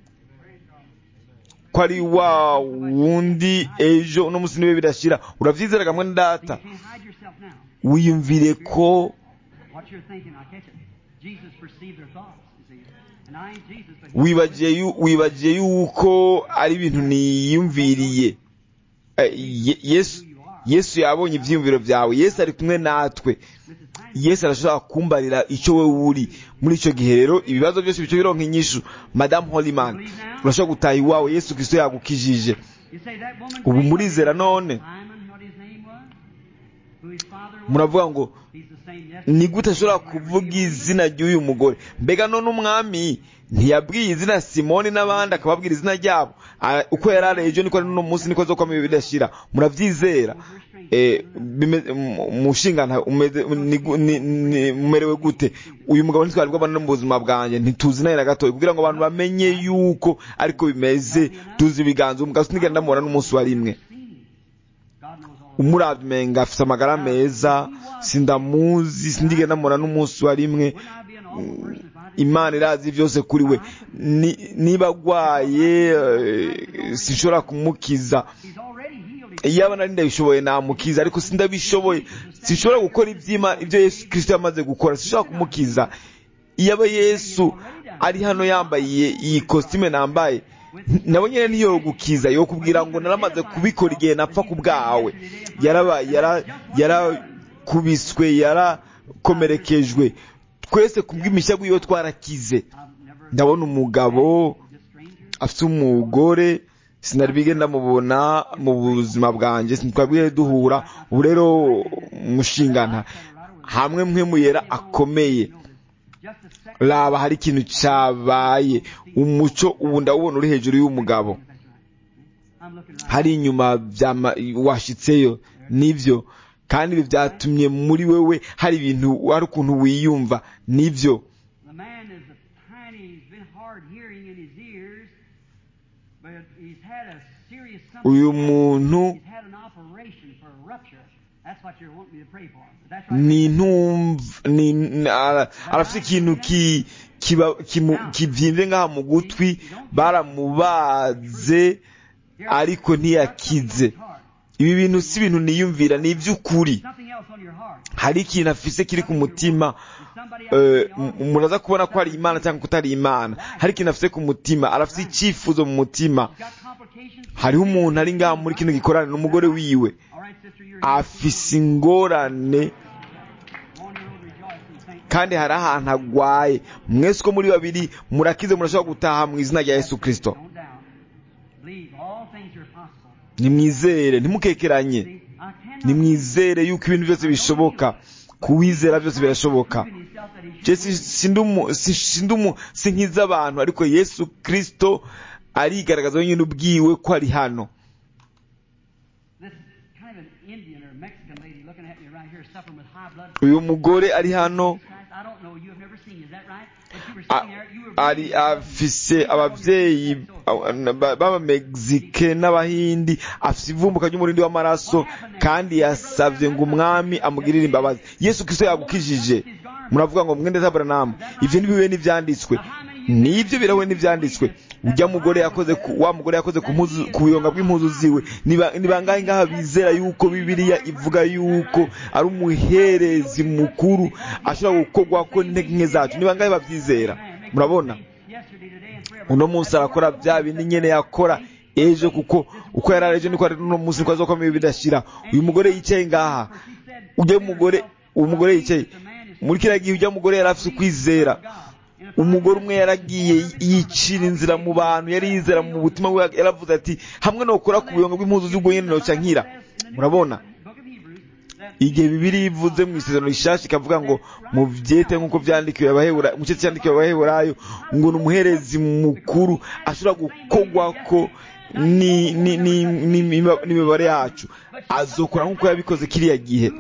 ko ari wa wundi ejo uno munsi niwe birashira urabyizera kamwe na data You can't hide yourself now. wiyumvire ko What you're thinking, I catch it. Jesus perceived their thoughts, you see. And I ain't Jesus, but he wibagiye yu- wibagiye yuko ari ibintu niyumviriye Eh, Ye- yesu yesu yabonye ibyiyumviro byawe yesu ari kumwe natwe Mrs. Hines, yesu arashobora kumbarira icyo we uri muri icyo gihe rero ibibazo byose bice bironka inyishu madamu holiman urashobora gutaha iwawe yesu kristo yagukijije you say that woman ubu came murizera up- none Simon, what his name was? Who his father was? muravuga ngo He's the same yesterday. ni gute ashobora kuvuga izina ry'uyu mugore mbega none umwami ntiyabwiye izina simoni n'abandi akababwira izina ryabo Ah, uko yari ari ejo niko ari n'uno munsi niko azokomeye bidashira murabyizera Eh, bime- mu- mushingana umeze- ni gu- ni- ni- mumerewe gute uyu mugabo ntitwari bwabana no mu buzima bwanjye ntituzi nawe na gatoya kugira ngo abantu bamenye yuko ariko bimeze tuzi ibiganza umugabo sinigenda ndamubona n'umunsi wa rimwe God knows all. umurabye umenga afite amagara meza sindamuzi sindigenda ndamubona n'umunsi wa rimwe Wouldn't I be an awful person if I didn't? imana irazi byose kuri we Ni- niba agwaye eh, sinshobora kumukiza He's already healed. He's iyo abona ndabishoboye namukiza ariko sindabishoboye sinshobora gukora ibyima ibyo yesu kirisito yamaze gukora sinshobora kumukiza iyo aba yesu ari hano yambaye iyi- iyi kositime nambaye n- nawe nyine niyo gukiza yo kubwira ngo naramaze kubikora igihe napfa ku bwawe yaraba yara yarakubiswe yarakomerekejwe twese ku bw'imishya bw'iyo twarakize I've never ndabona umugabo this stranger. afite umugore sinari bige ndamubona mu buzima bwanjye ntitwabwiye duhura ubu rero mushingana hamwe mwe muyera akomeye raba hari ikintu cyabaye umuco ubu ndawubona uri hejuru y'umugabo hari inyuma washyitseyo nibyo kandi ibi byatumye muri wewe hari ibintu hari ukuntu wiyumva nibyo uyu muntu ni ntumva arafite ikintu kibyimbye ngaha mu gutwi baramubaze ariko ntiyakize ibi bintu si ibintu niyumvira ni iby'ukuri hari ikintu afise kiri ku mutima muraza kubona ko ari imana cyangwa kutari imana hari ikintu afite ku mutima arafite icyifuzo mu mutima hariho umuntu ari ngaha muri kino gikorane n'umugore wiwe afise ingorane kandi hari ahantu agwaye mwese uko muri babiri murakize murashobora gutaha mu izina rya yesu kirisito nimwizere ntimukekeranye nimwizere yuko ibintu byose bishoboka kuwizera byose birashoboka si nk'iza abantu ariko yesu kirisito arigaragaza wenyine ubwiwe ko ari hano uyu mugore ari hano ari afise ababyeyi b'abamegizike n'abahindi afise ivumbuka ry'umurindi w'amaraso kandi yasabye ngo umwami amugirire imbabazi yesu kirisito yagukijije muravuga ngo mwende taburanamu ibyo ntibibe n'ibyanditswe nibyo birahuye n'ibyanditswe ujya mugore yakoze wa mugore yakoze ku buyonga bw'impuzu ziwe ni bangahe ngaha bizera yuko bibiliya ivuga yuko ari umuherezi mukuru ashobora gukorwa ko n'intege nke zacu ni bangahe babyizera murabona uno munsi arakora bya bindi nyine yakora ejo kuko uko yari ari ejo niko ari uno munsi niko azakomeye bidashira uyu mugore yicaye ngaha ujya mugore uwo mugore yicaye muri kiriya gihe ujya mugore yari afite ukwizera umugore umwe yaragiye yicira inzira mu bantu yari yizera mu butima bwe yaravuze ati hamwe no gukora ku buyonga bw'impuzu z'ubwo nyine noca nkira murabona igihe bibiri ivuze mu isezerano rishasha ikavuga ngo mu byete nk'uko byandikiwe abaheburayo mu cyete cyandikiwe abaheburayo ngo ni umuherezi mukuru ashobora gukogwa ko n'imibare yacu azokora nk'uko yabikoze kiriya gihe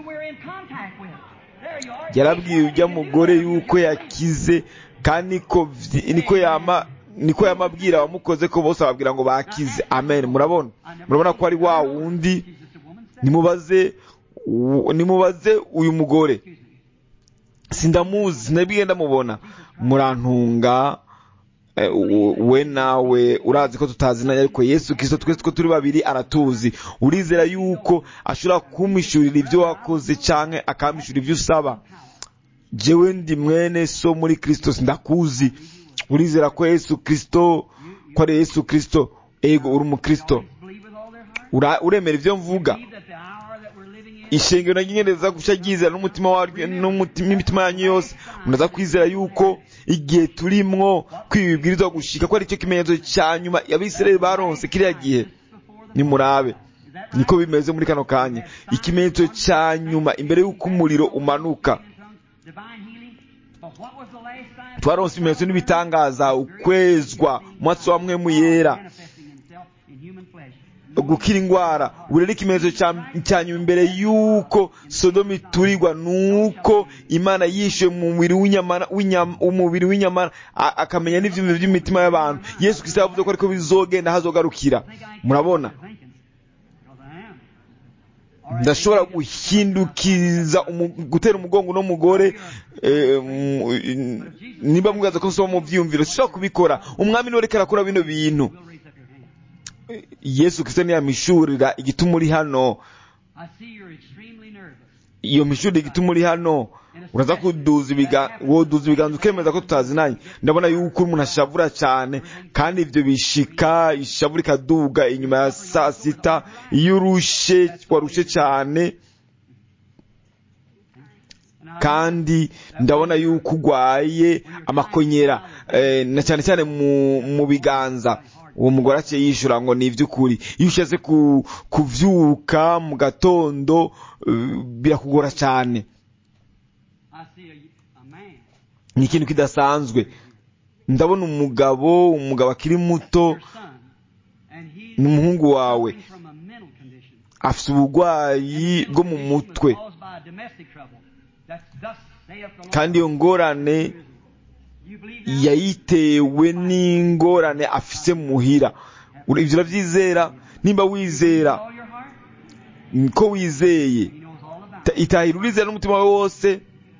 yarabwiye ujya mugore yuko yakize kandi niko yama niko yamabwira abamukoze ko bose ababwira ngo bakize amen murabona murabona ko ari wa wundi nimubaze nimubaze uyu mugore sindamuzi nabwiye ndamubona murantunga we nawe urazi ko tutazinanye ariko yesu kirisito twese ko turi babiri aratuzi urizera yuko ashobora kumwishyurira ibyo wakoze cyangwa akamwishyura ibyo usaba jewe ndi mwene so muri kirisito ndakuzi urizera ko yesu kirisito ko ari yesu kirisito ego uri umukristo uremera ibyo mvuga ishengero ry'ingereza gushya ryizera n'umutima waryo n'imitima yanyu yose munaza kwizera yuko igihe turimwo kwibibwirizwa gushika ko ari cyo kimenyetso cya nyuma abisirayeli baronse kiriya gihe nimurabe niko bimeze muri kano kanya ikimenyetso cya nyuma imbere y'uko umuriro umanuka twaronse ibimenyetso n'ibitangaza ukwezwa umunsi wa mwe mu yera gukira indwara ubu rero ikimenyetso cya nyuma imbere y'uko sodomu iturirwa ni uko imana yishyuye umubiri w'inyamara akamenya n'ibyumviro by'imitima y'abantu yesu kirisita yavuze ko ariko bizogenda hazogarukira murabona ndashobora guhindukiza gutera umugongo uno mugore niba mwibaza ko nsoma mu byiyumviro sinshobora kubikora umwami niwe reka arakora bino bintu yesu kirisito ntiyamishurira igituma uri hano iyo mishurire igituma uri hano uraza kuduza ibiganza ukemeza ko tutazinanye ndabona yuko umuntu ashavura cyane kandi ibyo bishika ishavu rikaduga inyuma ya saa sita iyo urushe warushe cyane kandi ndabona yuko urwaye amakonyera na cyane cyane mu biganza uwo mugore aciye yishura ngo ni iby'ukuri iyo ushatse ku- kuvyuka mu gatondo eh, birakugora cyane I see a, a man. ni ikintu kidasanzwe ndabona umugabo umugabo akiri muto Your son. And he ni umuhungu wawe suffering from a mental condition. afite uburwayi bwo mu mutwe Caused by a domestic trouble. That's thus saith the Lord. kandi iyo ngorane You believe that? yayitewe n'ingorane afise muhira Ura- ivyo uravyizera nimba wizera All your heart? ko wizeye He knows all about ta- it. itahira urizera n'umutima wawe wose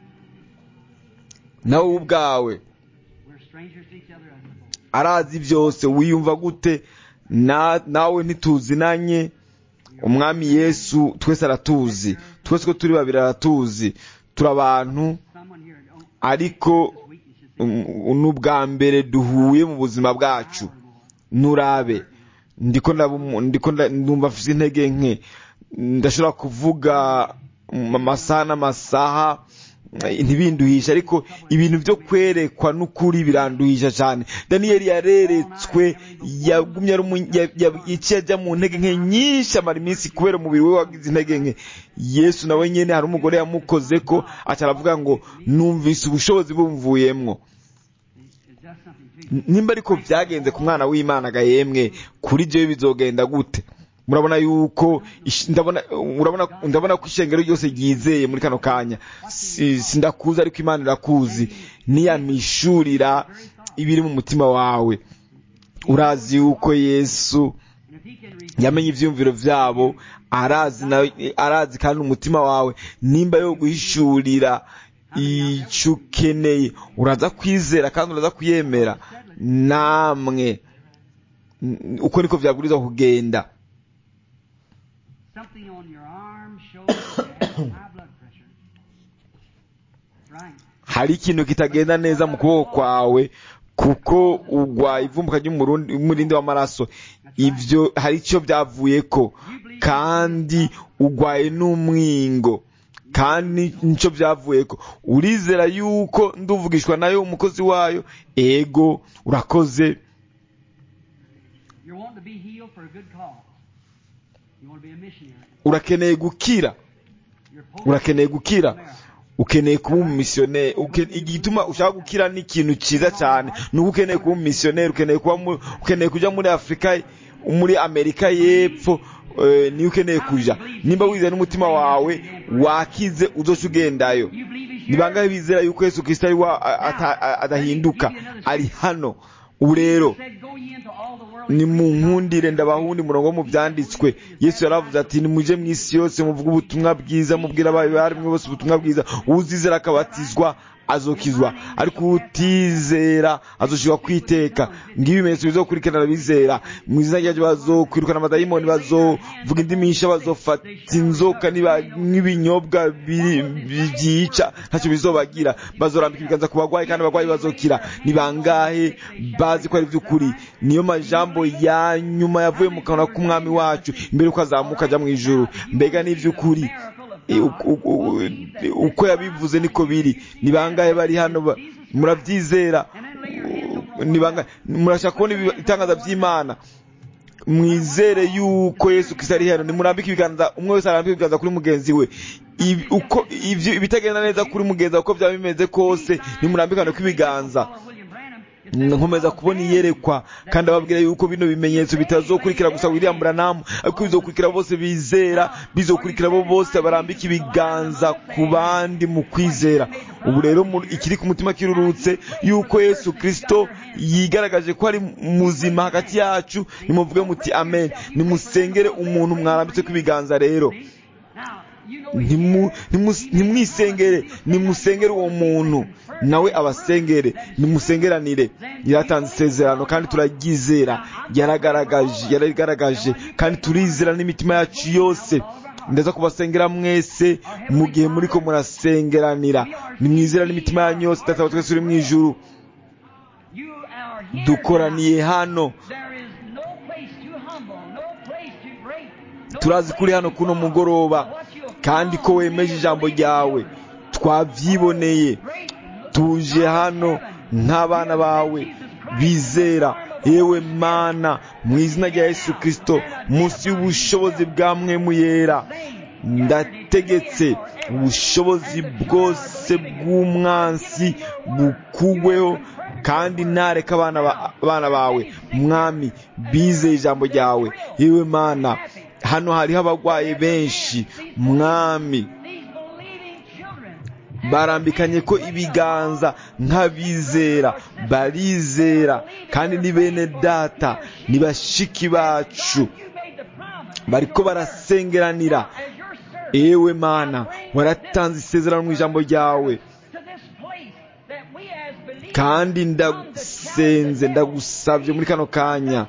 nawe wowe ubwawe We're strangers to each other as a folk. arazi byose wiyumva gute Na- nawe ntituzinanye umwami yesu twese aratuzi twese ko turi babiri aratuzi turi abantu Someone here don't ariko this weakness is um, n'ubwa mbere duhuye mu buzima bwacu nurabe ndiko ndabu- ndiko nda- ndumva mfise intege nke ndashobora kuvuga mu amasaha n'amasaha eh, ntibinduhisha ariko ibintu byo kwerekwa n'ukuri biranduhisha cyane daniyeli yareretswe yagumye ari umu- ya- ya- yaciye ajya mu ntege nke nyinshi amara iminsi kubera umubiri we wagize intege nke yesu nawe nyene hari umugore yamukoze ko aca aravuga ngo numvise ubushobozi bumvuyemwo It does something to you. nimba ariko byagenze ku mwana w'imana ga yemwe kuri jewe bizogenda gute murabona yuko ish- ndabona urabona ndabona ko ishengero ryose ryizeye muri kano kanya Si- sindakuzi ariko imana irakuzi niyamishurira ibiri mu mutima wawe urazi yuko yesu And if he can reach yamenye ivyumviro vyabo arazi na arazi kandi umutima wawe nimba yo guhishurira ico ukeneye uraza kwizera kandi uraza kuyemera namwe N- uko niko vyabwirizwa kugenda something on your arm shows that you have high blood pressure. That's right. hari ikintu kitagenda neza mu kuboko kwawe kuko ugwaye ivumbuka ry'umurindi w'amaraso ivyo hari icyo byavuyeko kandi ugwaye n'umwingo kandi nicyo byavuyeko urizera yuko nduvugishwa nayo umukozi wayo ego urakoze You're wanting to be healed for a good cause. You want to be a missionary. urakeneye gukira You're post- urakeneye gukira ukeneye kuba umumisiyoneri uke- igituma ushaka gukira ni ikintu cyiza cyane nuko ukeneye kuba umumisiyoneri ukeneye kuba mu- ukeneye kujya muri afurika muri amerika y'epfo eh, niyo ukeneye kuja nimba wizeye n'umutima wawe wakize uzoca ugendayo You believe he's ni bangahe bizera yuko yesu kristo ari wa a- ata- a- adahinduka ari hano ubu rero said, Go ye into all the world. ni mu nkundire ndabahundi murongo wo mu byanditswe yesu yaravuze ati nimuje mu isi yose muvuge ubutumwa bwiza mubwira abarimwe bose ubutumwa bwiza uzizera akabatizwa azokizwa ariko utizera azoshirwa kwiteka ngibi ibimenyetso bizokurikirana abizera mu izina ryaje bazokwirukana amadayimoni bazovuga indimi nyinshi bazofata inzoka niba- n'ibinyobwa biri- bi- byica ntacyo bizobagira bazorambika ibiganza ku bagwayi kandi abagwayi bazokira ni bangahe bazi ko ari iby'ukuri niyo majambo ya nyuma yavuye mu kanwa k'umwami wacu mbere yuko azamuka ajya mu ijuru mbega ni iby'ukuri E, uku- uku- uko yabivuze niko biri ni bangahe bari hano ba- murabyizera ni bangahe murashaka kubona ibi- itangaza by'imana mwizere yuko yesu kristo ari hano nimurambike ibiganza umwe wese arambike ibiganza kuri mugenzi we Ibi- uko ivyo ibitagenda neza kuri mugenzi wawe uko byaba bimeze kose nimurambikane kw'ibiganza nkomeza kubona iyerekwa kandi ababwira yuko bino bimenyetso bitazokurikira gusa William Branham ariko bizokurikira bose bizera bizokurikira bo bose barambika ibiganza ku bandi mu kwizera ubu rero mu- ikiri ku mutima kirurutse yuko Yesu Kristo yigaragaje ko ari muzima hagati yacu nimuvuge muti amen nimusengere umuntu mwarambitse kw'ibiganza rero Ntimu- ntimu- ntimwisengere nimusengere uwo muntu nawe abasengere nimusengeranire yaratanze isezerano kandi turaryizera yaragaragaje yaragaragaje kandi turizera n'imitima yacu yose ndaza kubasengera mwese mu gihe muriko murasengeranira nimwizera n'imitima yanyu yose data wa twese uri mu ijuru dukoraniye hano turazi kuri hano kuno mugoroba kandi ko wemeje ijambo ryawe twabyiboneye tuje hano nk'abana bawe bizera yewe mana mu izina rya yesu kirisito munsi y'ubushobozi bwa mwemu yera ndategetse ubushobozi bwose bw'umwansi bukugweho kandi ntareka abana bawe mwami bizeye ijambo ryawe yewe mana hano hariho abarwayi benshi mwami barambikanye ko ibiganza nk'abizera barizera kandi ni bene data ni bashiki bacu bariko barasengeranira ewe mana waratanze isezerano mu ijambo ryawe kandi ndasenze ndagusabye muri kano kanya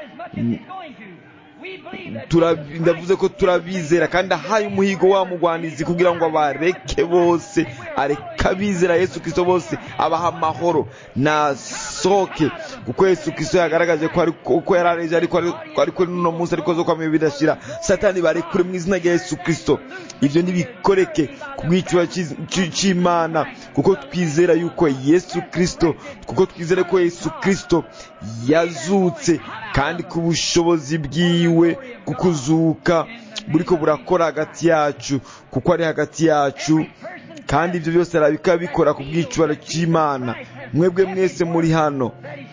ndavuze ko turabizera kandi ahaye umuhigo wa mugwanizi kugira ngo abareke bose areke abizera yesu kirisito bose abaha amahoro nasohoke kuko yesu kirisito yagaragaje ko yari areje ariko ariko n'uno munsi ariko zo kwamenya bidashira satani barekure mu izina rya yesu kirisito ibyo ntibikoreke ku bwiciro cy'imana kuko twizera yuko yesu kirisito kuko twizera ko yesu kirisito yazutse kandi ku bushobozi bwiwe kukuzuka buriko burakora hagati yacu kuko ari hagati yacu kandi ibyo byose arabika bikora ku bwiciro cy'imana mwebwe mwese muri hano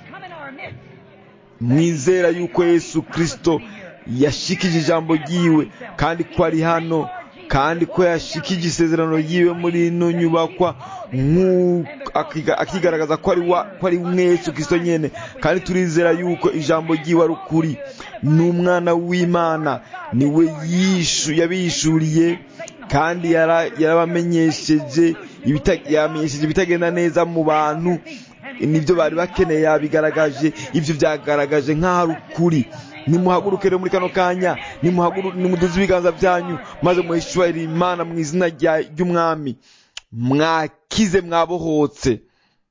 mwizera yuko yesu kirisito yashikije ijambo ryiwe kandi ko ari hano kandi ko yashikije isezerano ryiwe muri ino nyubakwa akigaragaza ko ari umwe Yesu Kristo nyene kandi turizera yuko ijambo ryiwe ari ukuri ni umwana w'imana niwe yishu yabishuriye kandi yarabamenyesheje yamenyesheje ibitagenda neza mu bantu nibyo bari bakeneye yabigaragaje ibyo byagaragaje nk'aho ari ukuri nimuhaguruke rero muri kano kanya nimuduze ibiganza byanyu maze muhishurire imana mu izina ry'umwami mwakize mwabohotse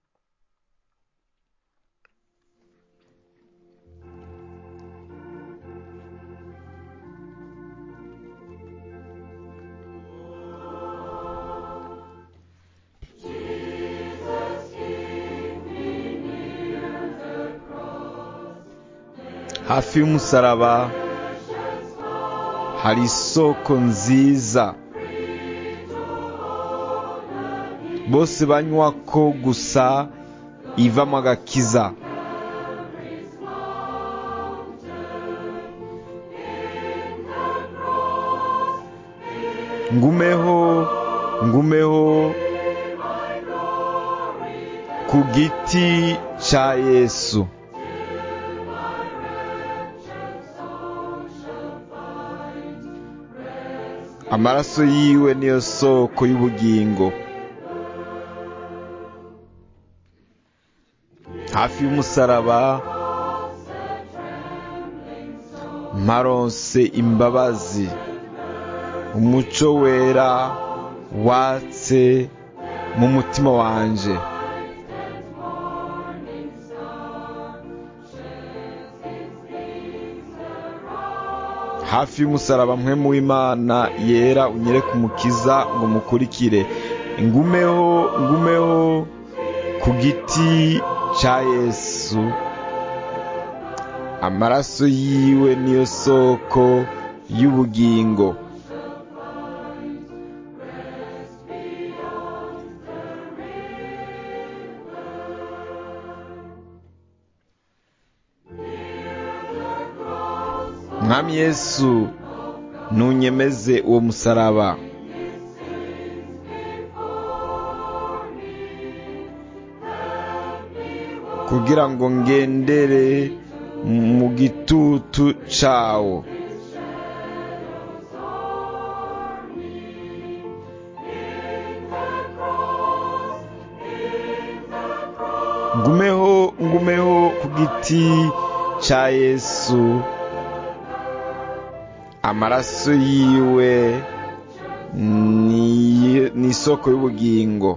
hafi y'umusaraba hari isoko nziza bose banywa ko gusa ivamo agakiza ngumeho ngumeho ku giti cya yesu amaraso yiwe niyo soko y'ubugingo hafi y'umusaraba maronse imbabazi umuco wera watse mu mutima wanje hafi y'umusaraba mwe mu w'imana yera unyereke umukiza ngo mukurikire ngumeho ngumeho ku giti cya yesu amaraso yiwe niyo soko y'ubugingo mwami yesu ntunyemeze uwo musaraba kugira ngo ngendere mu gitutu cawo ngumeho ngumeho ku giti ca yesu amaraso yiwe ni isoko y'ubugingo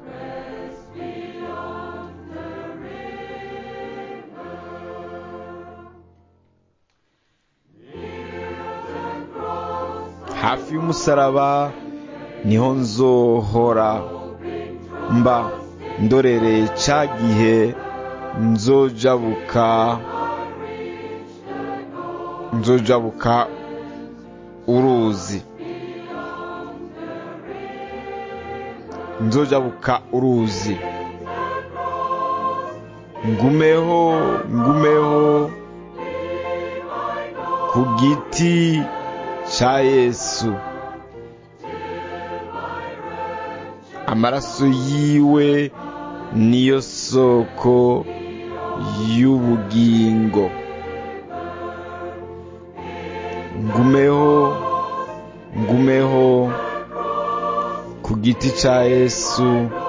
hafi y'umusaraba niho nzohora mba ndorereye ca gihe nzojabuka nzojabuka uruzi nzojabuka uruzi ngumeho ngumeho ku giti cya yesu amaraso yiwe niyo soko y'ubugingo ngumeho ngumeho ku giti cya yesu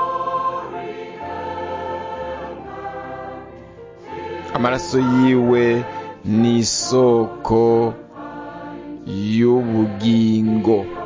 amaraso yiwe ni isoko y'ubugingo